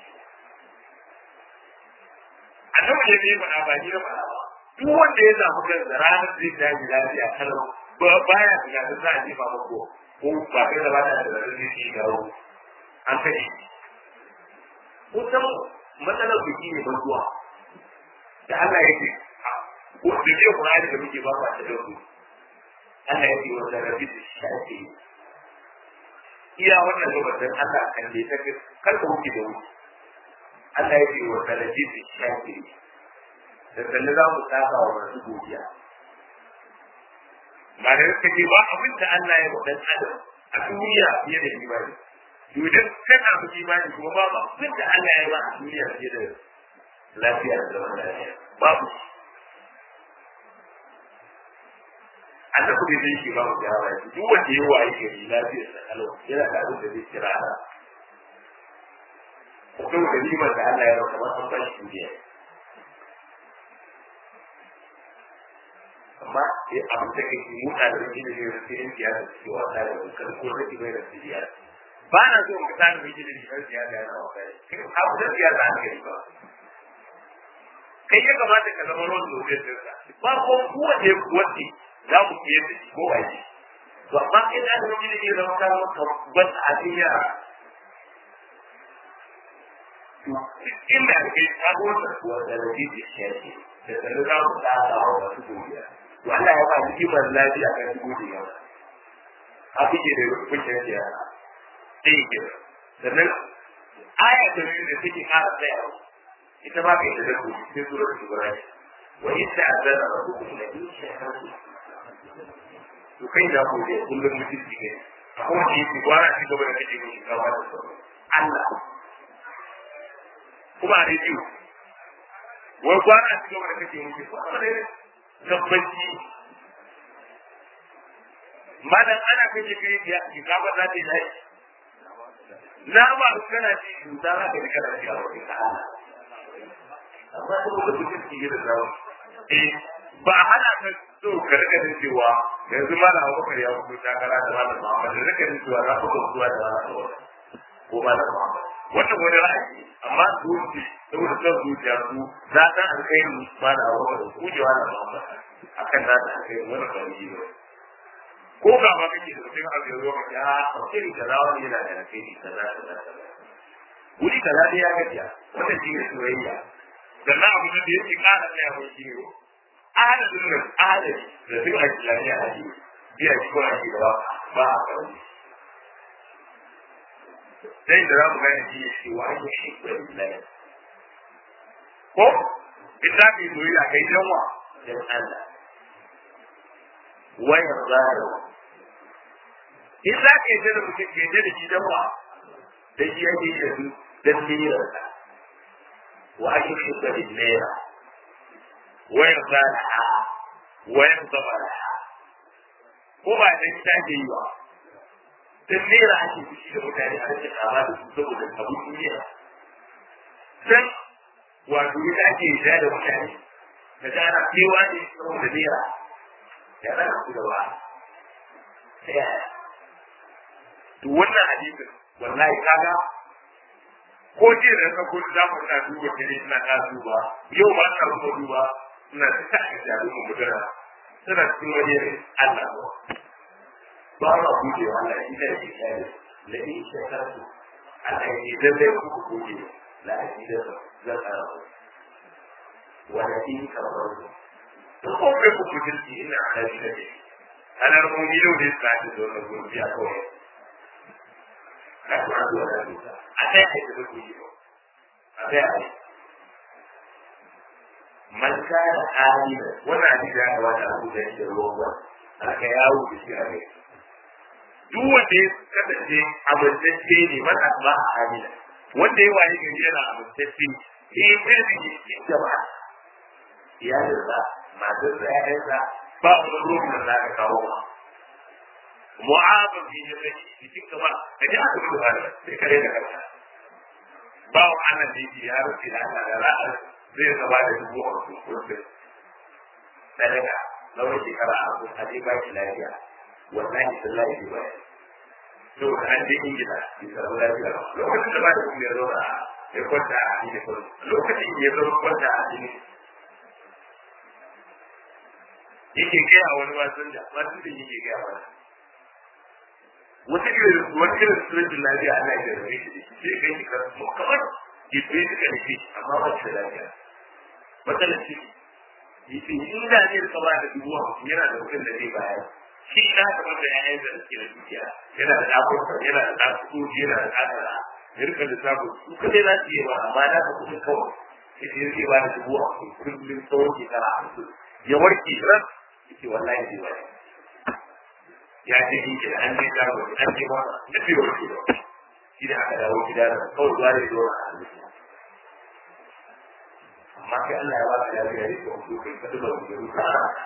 annabi ne bai faɗa ba ni na faɗa ba duk wanda ya samu kansa ranar zai tashi lafiya kalau ba baya tunanin za a jefa mako ko ba kai da ba da da zai yi dawo an kai kusan matsalar biki ne bantuwa da Allah ya ce ko da ke Qur'ani da muke ba ba ta dauko Allah ya ce wa da rabbi shafi iya wannan gabatar Allah kan da ta kar ka wuce da wuce Allah ya ce wa da rabbi shafi da sannan za mu saka wa masu godiya ba da yake ce ba abin da Allah ya wadan adam a duniya fiye da imani to idan kana da imani kuma ba abin da Allah ya ba a duniya fiye da lafiya da zaman lafiya babu annabi bai zai shi ba mu jawaba duk wanda ya waye gari lafiya da kalau yana da abin da zai kira ana kuma da nimar da Allah ya ba kamar an ba shi duniya amma ya abu da kake muta da rage da yau sai in siyasa ce wasa da kan ko rage mai da siyasa ba na so mu tsara miji da shi siyasa yana wasa kai abu da siyasa an kai ba kai ya kamata ka zama ruwan da zai tsirka ba ko kuwa da wanda za mu fiye da shi ko ba shi to amma kai da miji da ke zama ka maka ban a duniya inda kai ka gota kuwa da rage da shi da sanin za mu tsara wa wasu gobiya to Allah ya ba hikimar lafiya kan su gode yawa a fice da kuke da yara sai ke sannan aya ta biyu da take ƙara tsaya ita ma kai da ku sai surar Ibrahim wa yadda azana rabbukum la in shakartum to kai da ku ne kullum mutunci ne ko da yake gwara shi gaba da kake mushi kawo da Allah kuma a rediyo wai kwana a cikin wanda kake mutu ko kuma ne tabbaci madan ana kashe kai ya ki ka ba za ta yi lai na ba kana ji cuta za ka ji kana ji a wani ta'ala amma saboda mutum ki yi da zawo eh ba a hana ka so ka rika jin cewa yanzu ma da abubakar ya fito takara da malam Muhammad da rika jin cewa za ku ga zuwa da malam Muhammad ko malam Muhammad wannan wani ra'ayi amma su wuce saboda son zuciya su za ta alkhairi ma da abubakar ku ji malam Muhammad akan za ta alkhairi wannan ba yi ba ko ga ba kake da mutum a yanzu ka ya alkhairi kaza wani yana da alkhairi kaza kaza kaza wuri kaza dai ya gajiya wannan shi ne soyayya sannan abu da yake kara tsaya mai shi ne adadin nan adadi da duk a islamiyya a ji biya shi ko ake gaba ba a kawo sai da za mu gane shi ya ce wa ake shi ko islamiyya ko in za ka yi soyayya kai dan wa dan Allah wayar zara in za ka yi da mutum ke da shi dan wa da shi yake yi da su dan lirarsa wa ake shi ko lera ويرضى لها ويرضى لها ko ba da ita ke yi ba dan nera ake fushi da mutane a cikin kama da su saboda abu duniya dan wato ita ake yi da mutane da ta ana kewa ne saboda nera ya zana su da ba ta yaya to wannan hadisin wallahi kaga ko jiya da ka gudu za mu na duba kare ina ta duba yau ba ta kuma duba ina ta tashi da mu mutuna suna cikin wani yanayi Allah ba ba ma guje wa Allah shi da yake kare la in shakartu Allah ya dan dai ku guje la ajida za ka wa la in kafaru to ko be ku kujirki ina hali da ke ana rubuci da wani tsari da wannan gurbiya kawai na kuma zuwa da duka a sai a yi da guje a sai a yi man kana amina wannan hadisi ya kamata a rubuta shi da ruwan aka yawo da shi a kai duk wanda ya kasance amintacce ne man asba a amina wanda ya waye gari yana amintacce ne bai da ke cikin jama'a iyalinsa matarsa ƴaƴansa ba wani ruwan da za ka kawo ba mu'amar bi ya kai cikin kamar ka ji aka bi da sai kare da kanka ba wa annan da yake ya rufe da Allah da ra'ar zai gaba da dubu a wasu kurfin sadaka na wani shekara a wasu a je baki lafiya wallahi sallahi bai bayar to da an je ingila bai samu lafiya ba lokacin da ba da kuma ya zauna ya kwanta a cikin kwanta lokacin ya zama kwanta a cikin yake gaya wani wasan da wasan da yake gaya wani wata irin wani irin sojin lafiya ana yi da rabe shi sai kai shi kan kamar jibe shi kan shi amma ba shi da lafiya matsalar shi yace in da ne ka ba da dubu hamsin yana da mutum da zai bayar shi na kamar da ƴaƴan da suke da dukiya yana da ɗakon yana da ɗakon yana da ƙasara ya rika da sabon su kadai za su yi ba amma na ka kuɗin kawai yace yake ba da dubu hamsin kullum tsawon shekara hamsin ya warke ran yace wallahi zai bayar ya ce in ke an je dawo an je ba da fi warke ba shi da aka dawo gida da kawai zuwa da zuwa a halittu amma kai Allah ya ba ka lafiya ne ko ku kai ka duba ku ruka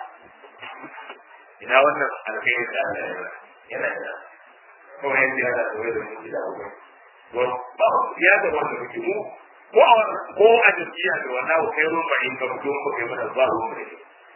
ina wannan alkhairi da Allah ya ba yana da kawai yanzu ya da tsoye da mu gida ko ko ba ya da wannan muke mu ko a ko a jiya da wannan ko kai ruwa in ka fito ko kai mana ba ruwa ne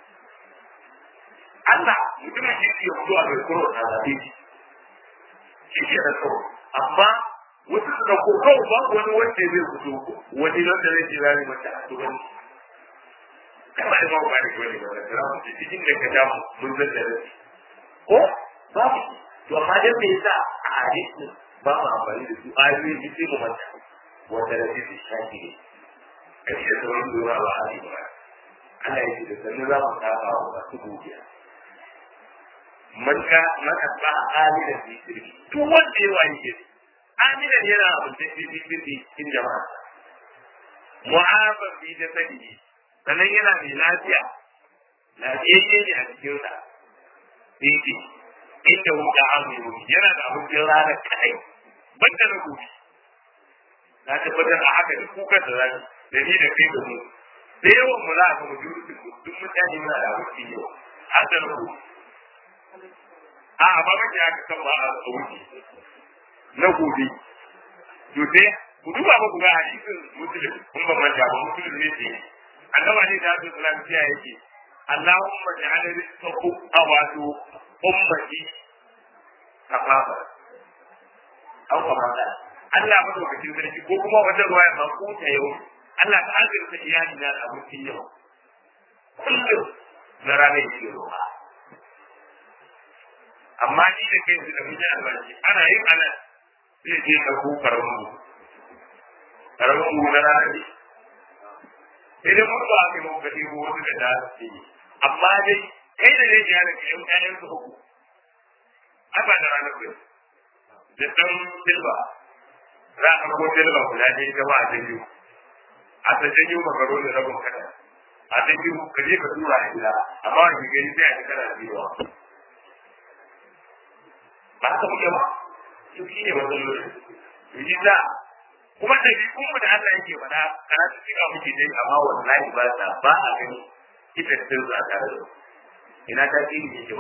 Allah mutumin shi ke fito a mai kuro a zabe shi ke da kuro amma wasu suka ko kawai ba wani wanda zai fito wani wanda zai ce zai mata a tuban kama da babu bani wani ba da ramu ce cikin da ka damu mun zan da rashi ko babu to amma dan me yasa a hadisi ba mu amfani da su ayoyi da sai mu manta wanda da shi shafi ne kace da wani dora ba a yi ba Allah ya ce da sanin za mu saba wa masu gogiya man ka man asba amina fi sirri to wanda ya wani ke aminan yana abin da fi fi fi cikin jama'a mu'afan fi da sani sannan yana mai lafiya lafiyayye ne a cikin sa fifi inda wuta amiru yana da abincin rana kadai banda na gobe na tabbatar a haka duk kukan da zai da ni da kai da mu da yawan mu za a ga mu duk mutane muna da abinci yau har da na gobe a ba mace aka kan ba a wuce na gobe to sai ku duba ba ku ga hadisin muslim kun ba manta ba muslim ne ce annaba ne da su salam ciya yake Allahumma ja'al rizqahu awatu ummati kafafa aw kafafa Allah madaukakin sarki ko kuma wata ruwaya ma ko ta yau Allah ta azurta iyali na da abincin yau kullum na ranar yake roƙa amma ni da kai su da muke albashi ana yin anan zai je ka ko karamin mu karamin mu na ranar ne sai dai mun ba ka mun gadi ko wani da da su yi amma dai kai da zai ya daga yan ƴaƴan su uku aba da ranar bai da san silba za a ko silba guda ɗaya ta ba a janyo a ta janyo makaro da rabin kada a janyo ka je ka tura a gida amma wani gari sai a ji kana biyuwa ba haka muke ba su shi ne matsaloli yi za kuma da bi kuma da Allah yake faɗa karatu cika muke dai amma wallahi ba ta ba a gani ita sun za ta da ina ta ce ni ke ba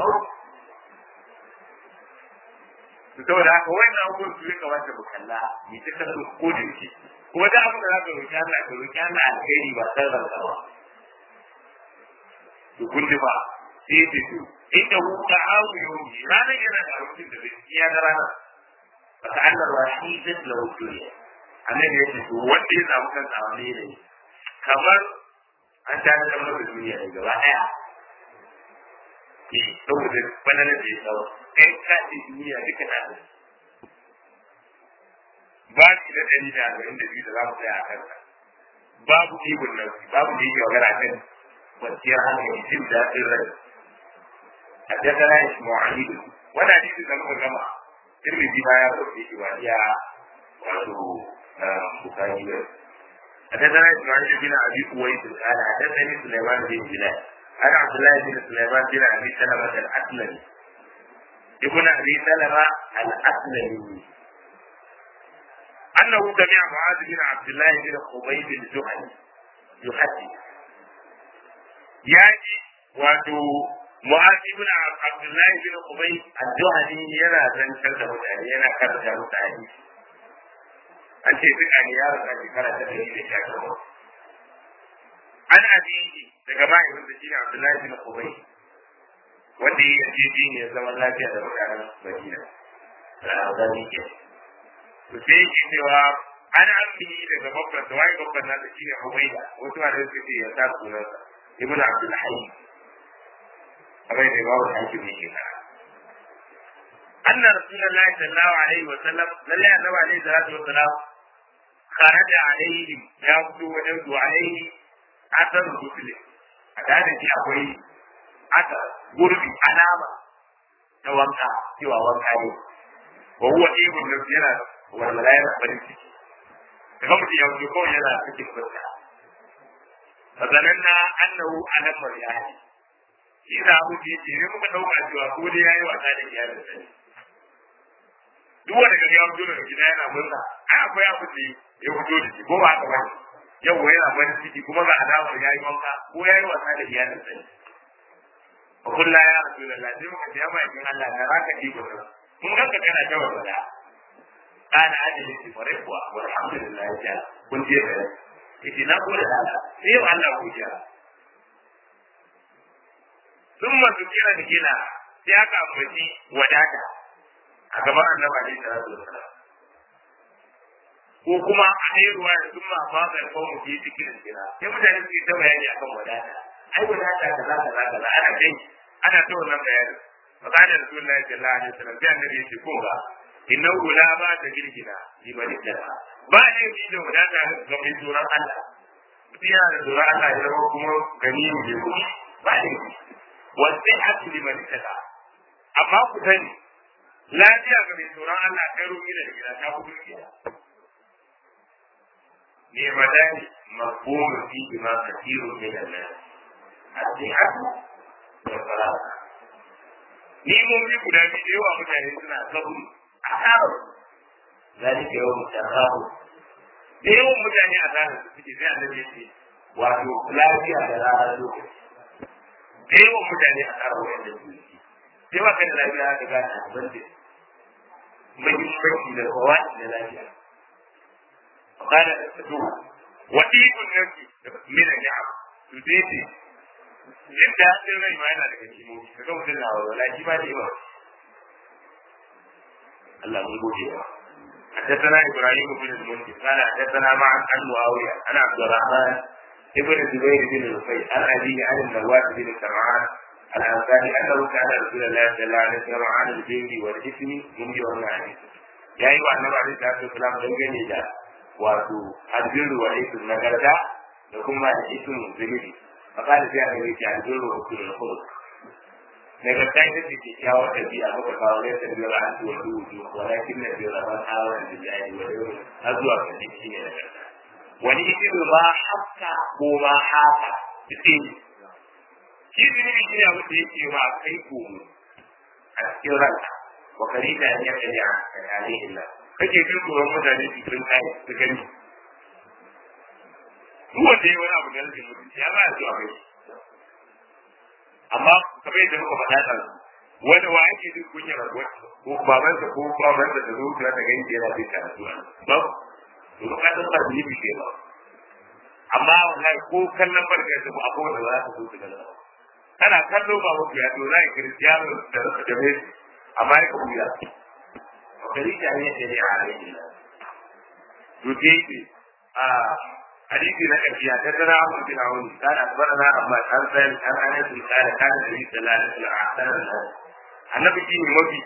su saboda haka wannan abubuwan su ya kamata mu kalla mu ta kasu ko da yake kuma da abin da za ka roƙi Allah ka roƙi Allah alheri ba san ranka ba to kun ji ba sai ce to inda hu ta'awu yawmi ranar yana da abincin da zai iya da rana fa ta'allar wahidat lahu dunya annabi yace to wanda ya samu kansa a wani ne kamar an ta da masa duniya ne gaba daya eh saboda bananan da ya tsawo kai ka ce duniya duka na da ba shi da ɗari da arba'in da biyu da za mu tsaya a kansa babu ibun nan babu da yake magana kan kwanciyar hankali jin daɗin rai حدثنا اسماعيل وانا حديث لما جمع ترمذي ما يروي في وهي وعنده بخاري حدثنا اسماعيل بن ابي قويس قال حدثني سليمان بن بلال انا عبد الله بن سليمان بن ابي سلمه الاسلمي ابن ابي سلمه الاسلمي انه سمع معاذ بن عبد الله بن خبيب الجهني يحدث ياتي واتو Mu'az ibn Abdullah ibn Ubay al-Juhani yana zancar da mutane yana karanta mutane. An ce duk an ya rasa shekara ta ɗari da sha takwas. An abiyi daga mahaifin da shi ne Abdullah ibn Ubay wanda ya yi jeji ne ya zama lafiya da mutanen Madina. Zani ke. To sai yake cewa an ambiyi daga babban da waye babban nasa shi ne Ubayda wasu ma da suke ce ya sa sunansa ibn Abdul Hayy kamar da babu hakim ne ke fara anna rasulullahi sallallahu alaihi wa sallam lalle annabi alaihi salatu wa salam kharaja alaihim ya fito wajen su alaihi asar rusuli a da shi akwai asar gurbi alama ta wanka cewa wanka ne wa huwa ibn nafsi yana walwala yana farin ciki daga mutum ya fito kawai yana cikin fuska فظننا أنه ألم الآية shi da abu da yake ne muka dauka cewa ko dai yayi wasa da iyalin sa duk wanda kaga ya fito daga gida yana murna ai akwai abu da ya fito da shi ko ba haka ba yau wai yana farin ciki kuma ga alamar yayi wanka ko yayi wasa da iyalin sa fa kullu ya rasulullah sai muka ce ya mai kin Allah na raka ji ko mun ga ka kana ta wasa kana ajali shi fare kuwa alhamdulillah ya kun je da yake na gode Allah sai Allah ku jira sun masu kira da gina sai aka ambaci wadata a gaban annaba ne da rasu ko kuma a yi ruwa da sun ma ba mai kawo mu ke cikin gina sai mutane su yi ta bayani akan wadata ai wadata kaza kaza kaza ana kai ana ta wannan bayani فقال رسول الله صلى الله عليه وسلم كان النبي يقول إنه لا ما تجرجنا لمن اتقى بعد يجي da wadata ga mai tsoron Allah mutum yana da tsoron Allah ya zama kuma gani ne ba ne والصحة لمن اتقى amma ku sani lafiya ga mai tsoron Allah kai roƙi da gida ta ku dukiya ne madani mafhumu fi ma kathiru min an-nas as-sihhatu wa salata ni mun bi guda biyu da yawa mutane suna sabu a karo zalika yawm tarahu da yawan mutane a zanen su suke sai annabi ya ce wato lafiya da ranar lokaci da yawan mutane a tsara wayan da su sai ba kai da lafiya ka gane abin da muhimmanci da kowa da lafiya قال وإيق النفس من النعم تزيدي jin daɗin rai ma yana daga kimomi ka ga mutum na walwala shi ma da yawa Allah mun gode wa حدثنا ابراهيم بن المنذر قال حدثنا معا عن معاويه عن عبد الرحمن ابن الزبير بن نفيل عن ابيه عن النواس بن سمعان الانصاري انه كان رسول الله صلى الله عليه وسلم عن البر والاثم من يوم عليه يا ايها النبي عليه الصلاه والسلام dangane da wato albirru wa ism nagarta da kuma ism zunubi فقال في هذا البيت عن البر وكل الخلق nagarta ita ce kyakkyawar ɗabi'a muka kawo ne ta biyar an tuwa duhu walakin na biyar man hawa da jari wa yau har zuwa kan shi ne nagarta wani isiru ma haka ko ma haka ita ne shi zunubi shi ne abin da yake ma kai komo a cikin ranka wa kari da ya kari a tsakanin illa kake jin tsoron mutane su sun kai su gani duk wanda ya wani abu da rashin mutunci ya ba ya zuwa kai amma kamar yadda muka faɗa ɗan wanda wa ake jin kunyar ko babansa ko babansa da zuciya ta gani yana jin karatu ba to ka san ba ni bishe ba amma wallahi ko kallon barka da mu akwai wanda za su zo su gani kana kallo ba mu ya to zai kiristiyano da da me amma ya ka buya kari ta ne da ne a alaihi to dai a حديث نكفي حدثنا عمرو بن عون قال اخبرنا عباس عن سالم عن انس قال كان النبي صلى الله عليه وسلم احسن الناس النبي شيء مبي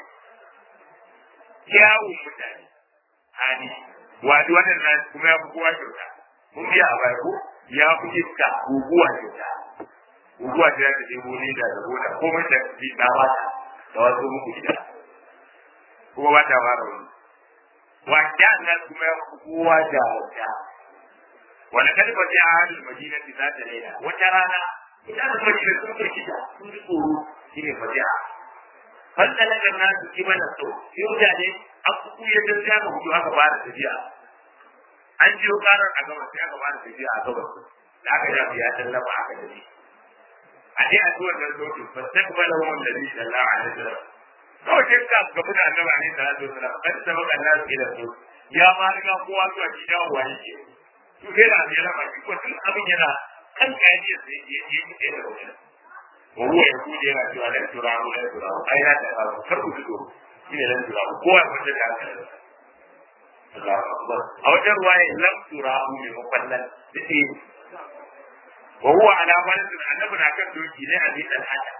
kyawun mutane hali wato wannan na kuma ya fi kowa kyauta mun biya a baya ko ya fi iska guguwa kyauta guguwa ta ya ta ɗebo ne da da gona komai da bi na bata da wasu muku gida kuma ba ta fara wani wanda nan kuma ya fi kowa da wata wani kada ba sai a halin madina ti za ta laila wata rana ita da madina sun firkita sun ji tsoro shi ne fadi'a fanta na kan nasu ki mana so sai mutane an kuku ya ta sai aka hudu aka fara tafiya an jiyo karar a gabas sai aka fara tafiya a gabas da aka jafi ya tallafa aka tafi a dai a zuwan nan sautin fastakbala wa annabi sallallahu alaihi wasallam kawai sai ka gabu da annabi alaihi salatu wasallam kan sabaka nasu ila so ya ma riga kowa zuwa gidan wani ke to sai da ya raba shi ko tun abin yana kan kaji sai ya je ki da wani wa huwa ya kuje yana cewa lan turahu lan turahu ai na da kar ku fito shi ne lan turahu ko ya fita da haka Allahu akbar a wajen ruwaya lan turahu ne mafallan dake wa huwa ala barin annabi na kan doki ne a bi dan haka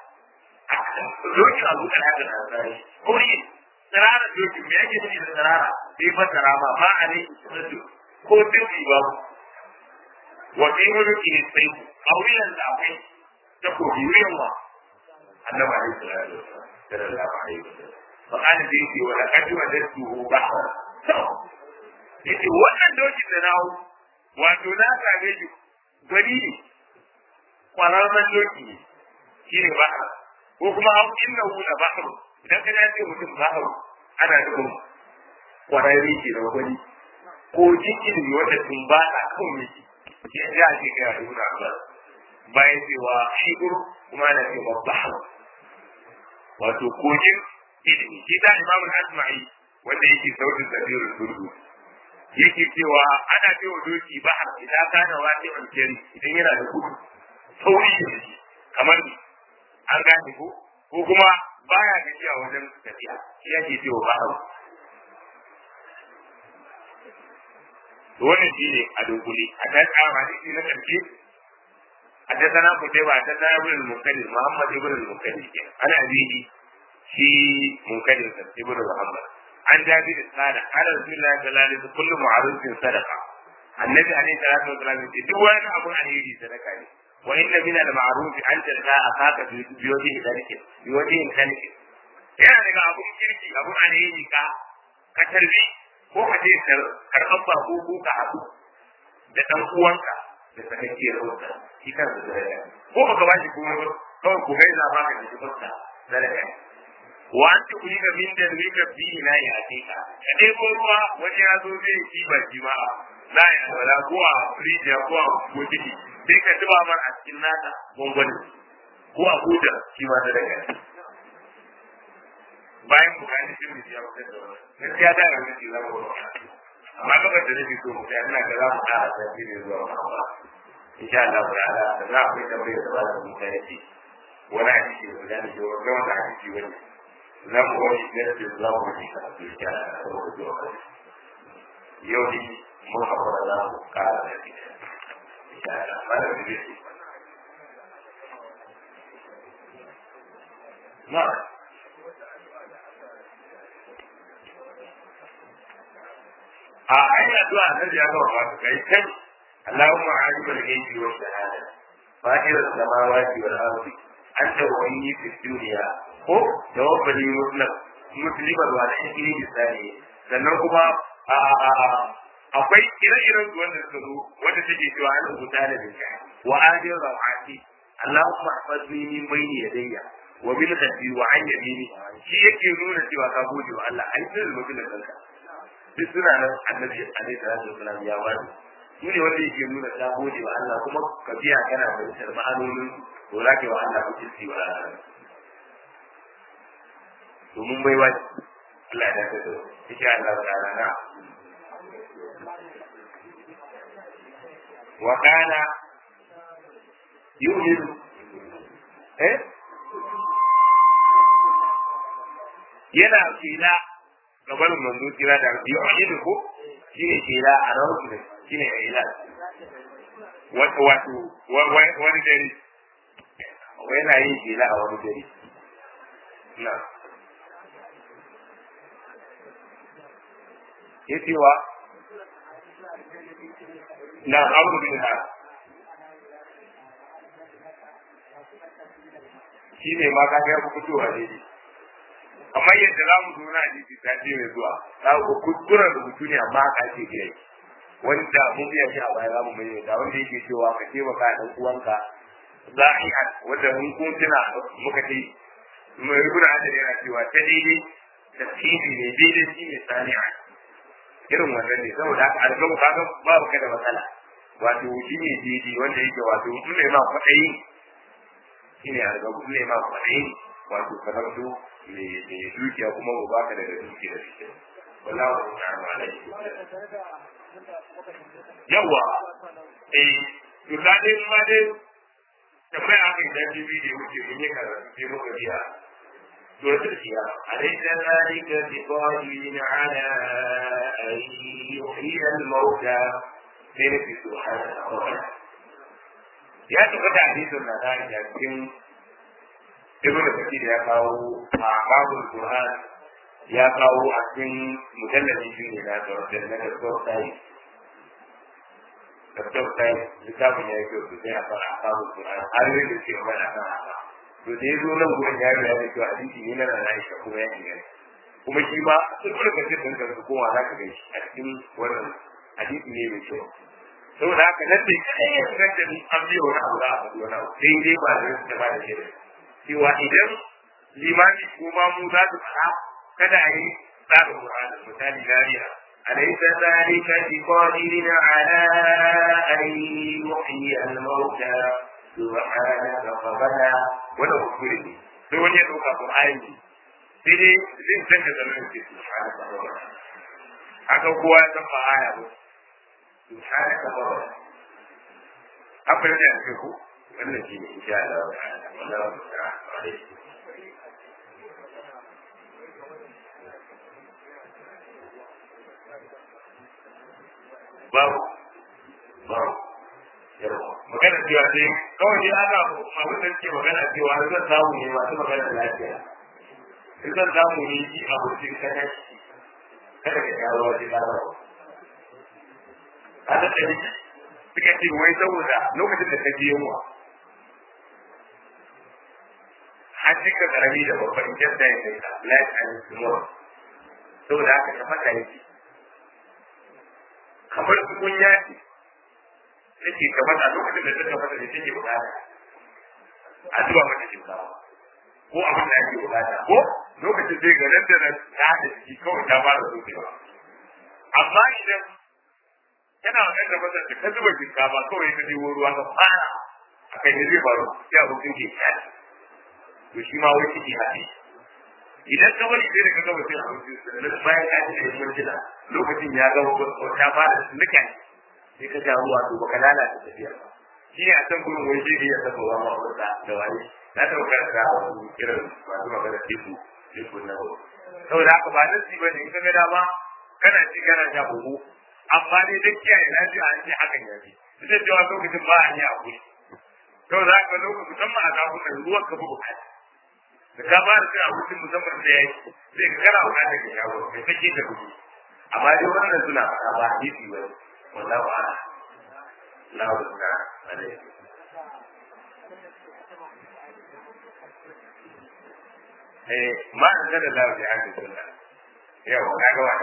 doki abu kan haka na sai ko ne tsarara doki me yake nufi da tsarara sai fa tsarama ba a ne ko duki babu wa fi mulki ne sai a wuyan da akwai ta kogi wuyan wa annabi alaihi salatu wasallam sallallahu alaihi wasallam fa kana da yake wa laqad wajadtu bahra yace wannan dokin da nawo wato na same shi gwani ne kwararren doki ne shi ne bahra ko kuma hau inna hu la bahru idan ka ce mutum bahru ana nufin kwararre ke da gwani ko jikin ne wanda sun ba a kan miki ya ji a cikin ya nuna ba bayan cewa shigur kuma na ce babba wato kogin ilimi shi ta imamu asma'i wanda yake sautin tafiyar turdu yake cewa ana cewa doki ba idan kana wani alkhairi idan yana da gudu sauri da shi kamar ni an gane ko ko kuma baya gajiya wajen tafiya shi yake cewa ba wannan shi ne a dunkuli a kan tsara shi na ƙarshe a ta sana ku ba ta sana ibn al-munkadir muhammad ibn al-munkadir ke ana bihi shi munkadir sa ibn muhammad an jabi da sada ala rasulullahi sallallahu alaihi wasallam kullu ma'rufin sadaqa annabi alaihi salatu wasallam ce duk wani abu alheri sadaka ne wa inna min al-ma'ruf an talqa akaka bi wajhi dalika bi wajhi dalika yana daga abun kirki abun alheri ka ka tarbi ko ka je karɓar bako ko ka haɗu da ɗan uwanka da sakakkiyar wata shi kan da zaraya ko baka ba shi kuma ba kawai ku gaisa ba ka ji fuska zaraya wa an ci kuyi ga min da rika bi na ya hakika ka ɗebo ruwa wani ya zo zai ci ba shi ma na ya wala ko a rijiya ko a bokiti sai ka zuba mar a cikin nata gwangwani ko a hudar shi ma zaraya bayan bukani sun da ya fitar da wani gaskiya da ga shi zama wani amma gabar da nake so mu kai ina ga za mu ƙara sati ne zuwa ba insha Allah ta'ala da za ku da bai da ba mu kai shi wani hadisi da da ne wanda wanda hadisi wani za mu wani da da za mu yi ka insha Allah yau ne mun haƙura za mu ƙara da shi insha Allah ba da shi نعم a ayi addu'a annabi ya gama ba kai kan Allahumma alim al-ghaibi wa shahada fatir as-samawati wal ardi anta waliyyi fid dunya ko tawaffani muslim musliman wa alaihi bisani sannan kuma a akwai ire-iren su wanda suka zo wanda take cewa an rubuta da dinka wa adil rawati Allahumma ihfazni min bayni yadayya wa bil khati wa an yamini shi yake nuna cewa ka gode wa Allah ai sai mutum da kanka duk suna nan annabi alaihi salatu wasalam ya wani shi ne wanda yake nuna ka gode wa Allah kuma ka biya kana fahimtar ma'anonin to za ka yi wa Allah ku kirki wa Allah to mun bai wani Allah ya dace da insha Allah ta'ala na wa kana yu'minu eh yana fila gaban manzo kira da yu'minu ko shine fila a rawu ne shine ila wato wato wani dare yana yin fila a wani dare na yace wa na abu bin ha shi ne ma kaga ya fitowa daidai amma yadda za mu zo na hadisi ta ce mai zuwa za ku kuskuren rubutu ne amma haka ake biya shi wanda mun biya shi a baya za mu mai da wanda yake cewa ka taimaka ɗan uwanka za a yi wanda mun kun tuna muka ce mai rubuna hadari yana cewa ta daidai da tsiri ne daidai shi ne sani'a irin wannan ne saboda haka alƙawu kaga babu kada matsala wato shi ne daidai wanda yake wato in ne ma kwaɗayi shi ne alƙawu ne ma kwaɗayi wato kamar su mai dukiya kuma ba baka daga dukiya da shi wallahu ta'ala alaihi yawa eh to da dai ma dai tambaya aka yi daji biyu da wuce mun yi karatu sai muka biya سورة القيامة أليس ذلك بقادر على أن يحيي الموتى فين في سبحانه وتعالى يا تقول حديث النهار لكن ابن كثير يا كاو أعمال القرآن يا كاو أكن مجلد شيء لا تردد لك الصوت Dokter saya littafin ya yi kyau sosai a kan akamun Qur'an har yi da ke mana kan haka. To da ya zo nan gurin ya yi da kyau hadisi ne na na Aisha kuma ya inganta. Kuma shi ma sun kula da cikin ka su koma za ka ga shi a cikin wannan hadisi ne mai kyau. Saboda haka nan da kai ya san da an biyo wani abu za a faɗi wani abu sai dai ba zai ta ba da shi cewa idan limami ko ma mu za su faɗa kada a yi tsarin Qur'ani misali dariya أليس ذلك بقادر على أن يحيي الموتى سبحانك فبدا ولو كفره لو أن يدعوك قرآن sai dai zai canza zaman ce subhanaka rabbana haka kowa ya san ba aya ba subhanaka rabbana abin da yake ku wannan shine insha Allah ta'ala wallahu ta'ala alaihi babu babu yawa magana cewa dai kawai dai ana abin da suke magana cewa zan samu ne masu magana da lafiya in zan samu ne yi abokin kada kada ka yawo wajen larawa a da ɗari suka ce wai saboda lokacin da ka je yunwa an cika karami da babban jadda ya kai ka life and tomorrow saboda haka ka fata yake kamar tukunya ce take kamar a lokacin da take mata da take bukata a zuba mata shinkafa ko abin da ake bukata ko lokacin zai ga nan da nan ta da ciki kawai ta fara sokewa amma idan kana wannan da mata da ka zuba shinkafa kawai ka jiwo ruwa ka fara a kai ne zai faru sai abokin ke kyale to shi ma wai ciki haɗe idan ka bari sai da ka gama cin abinci sannan bayan ka ci da mintuna lokacin ya gama ta fara nika sai ka ga ruwa to baka lalata tafiyar ba shi ne a can gurin wani shi ya saba wa ma'aurata da wani na taɓa karanta a wasu irin masu magana teku teku na wani saboda haka ba nasi ba ne in ka ga dama kana ci kana sha buhu amma dai duk kiyaye lafiya an ce hakan ya fi duk da cewa lokacin ba a yi a guri saboda haka lokacin musamman a kafin ruwan ka fi bukata da ka ba da cin abincin musamman da ya yi sai ka kana bukatar ka shawo kai kake da kuɗi amma dai wannan suna faɗa ba hadisi ba wallahu a'lam lahu ta'ala alaihi eh ma an da lahu ya ji sunna yau na ga wani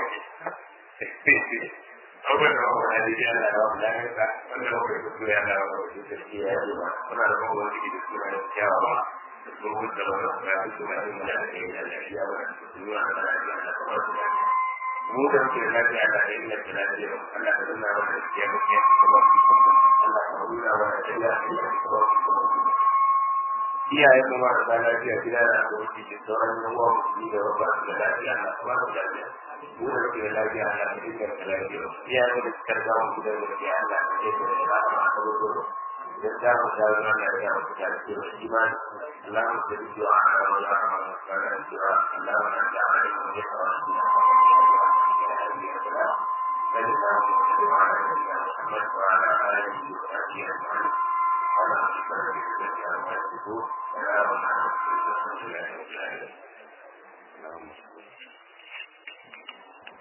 abubuwan da wani hadisi Allah ya wani lafiya wanda wani kuskure Allah ya wani kuskure ya yi ba muna da kuma wani da suna da kyawawa domin da wani ya fi suna yin mana da yin lafiya ba su yi wani da lafiya da kuma su lafiya mu da muke da lafiya da yin lafiya lafiya Allah da nuna wani da ya muke da ba su Allah ka nuna wani da lafiya da ba su iyaye mu ma da lafiya gida da aboki da sauran yan uwa musulmi da ba su da lafiya Allah ka ba su lafiya mu da muke da lafiya Allah ka dinga da lafiya iyaye mu da suka ga mu gidan da ya Allah ka dinga da lafiya a kawo idan za mu sha ruwan da ya mutu da ke da imani Allah mu da du'a a ran Allah ma mu fara du'a Allah ma da ali mu da tsara shi na ka Muhammad wa ala alihi wa sahbihi ajma'in. Allah ya shukar da shi da ya mutu. Wa ya rabbana wa sallallahu alaihi wa sallam.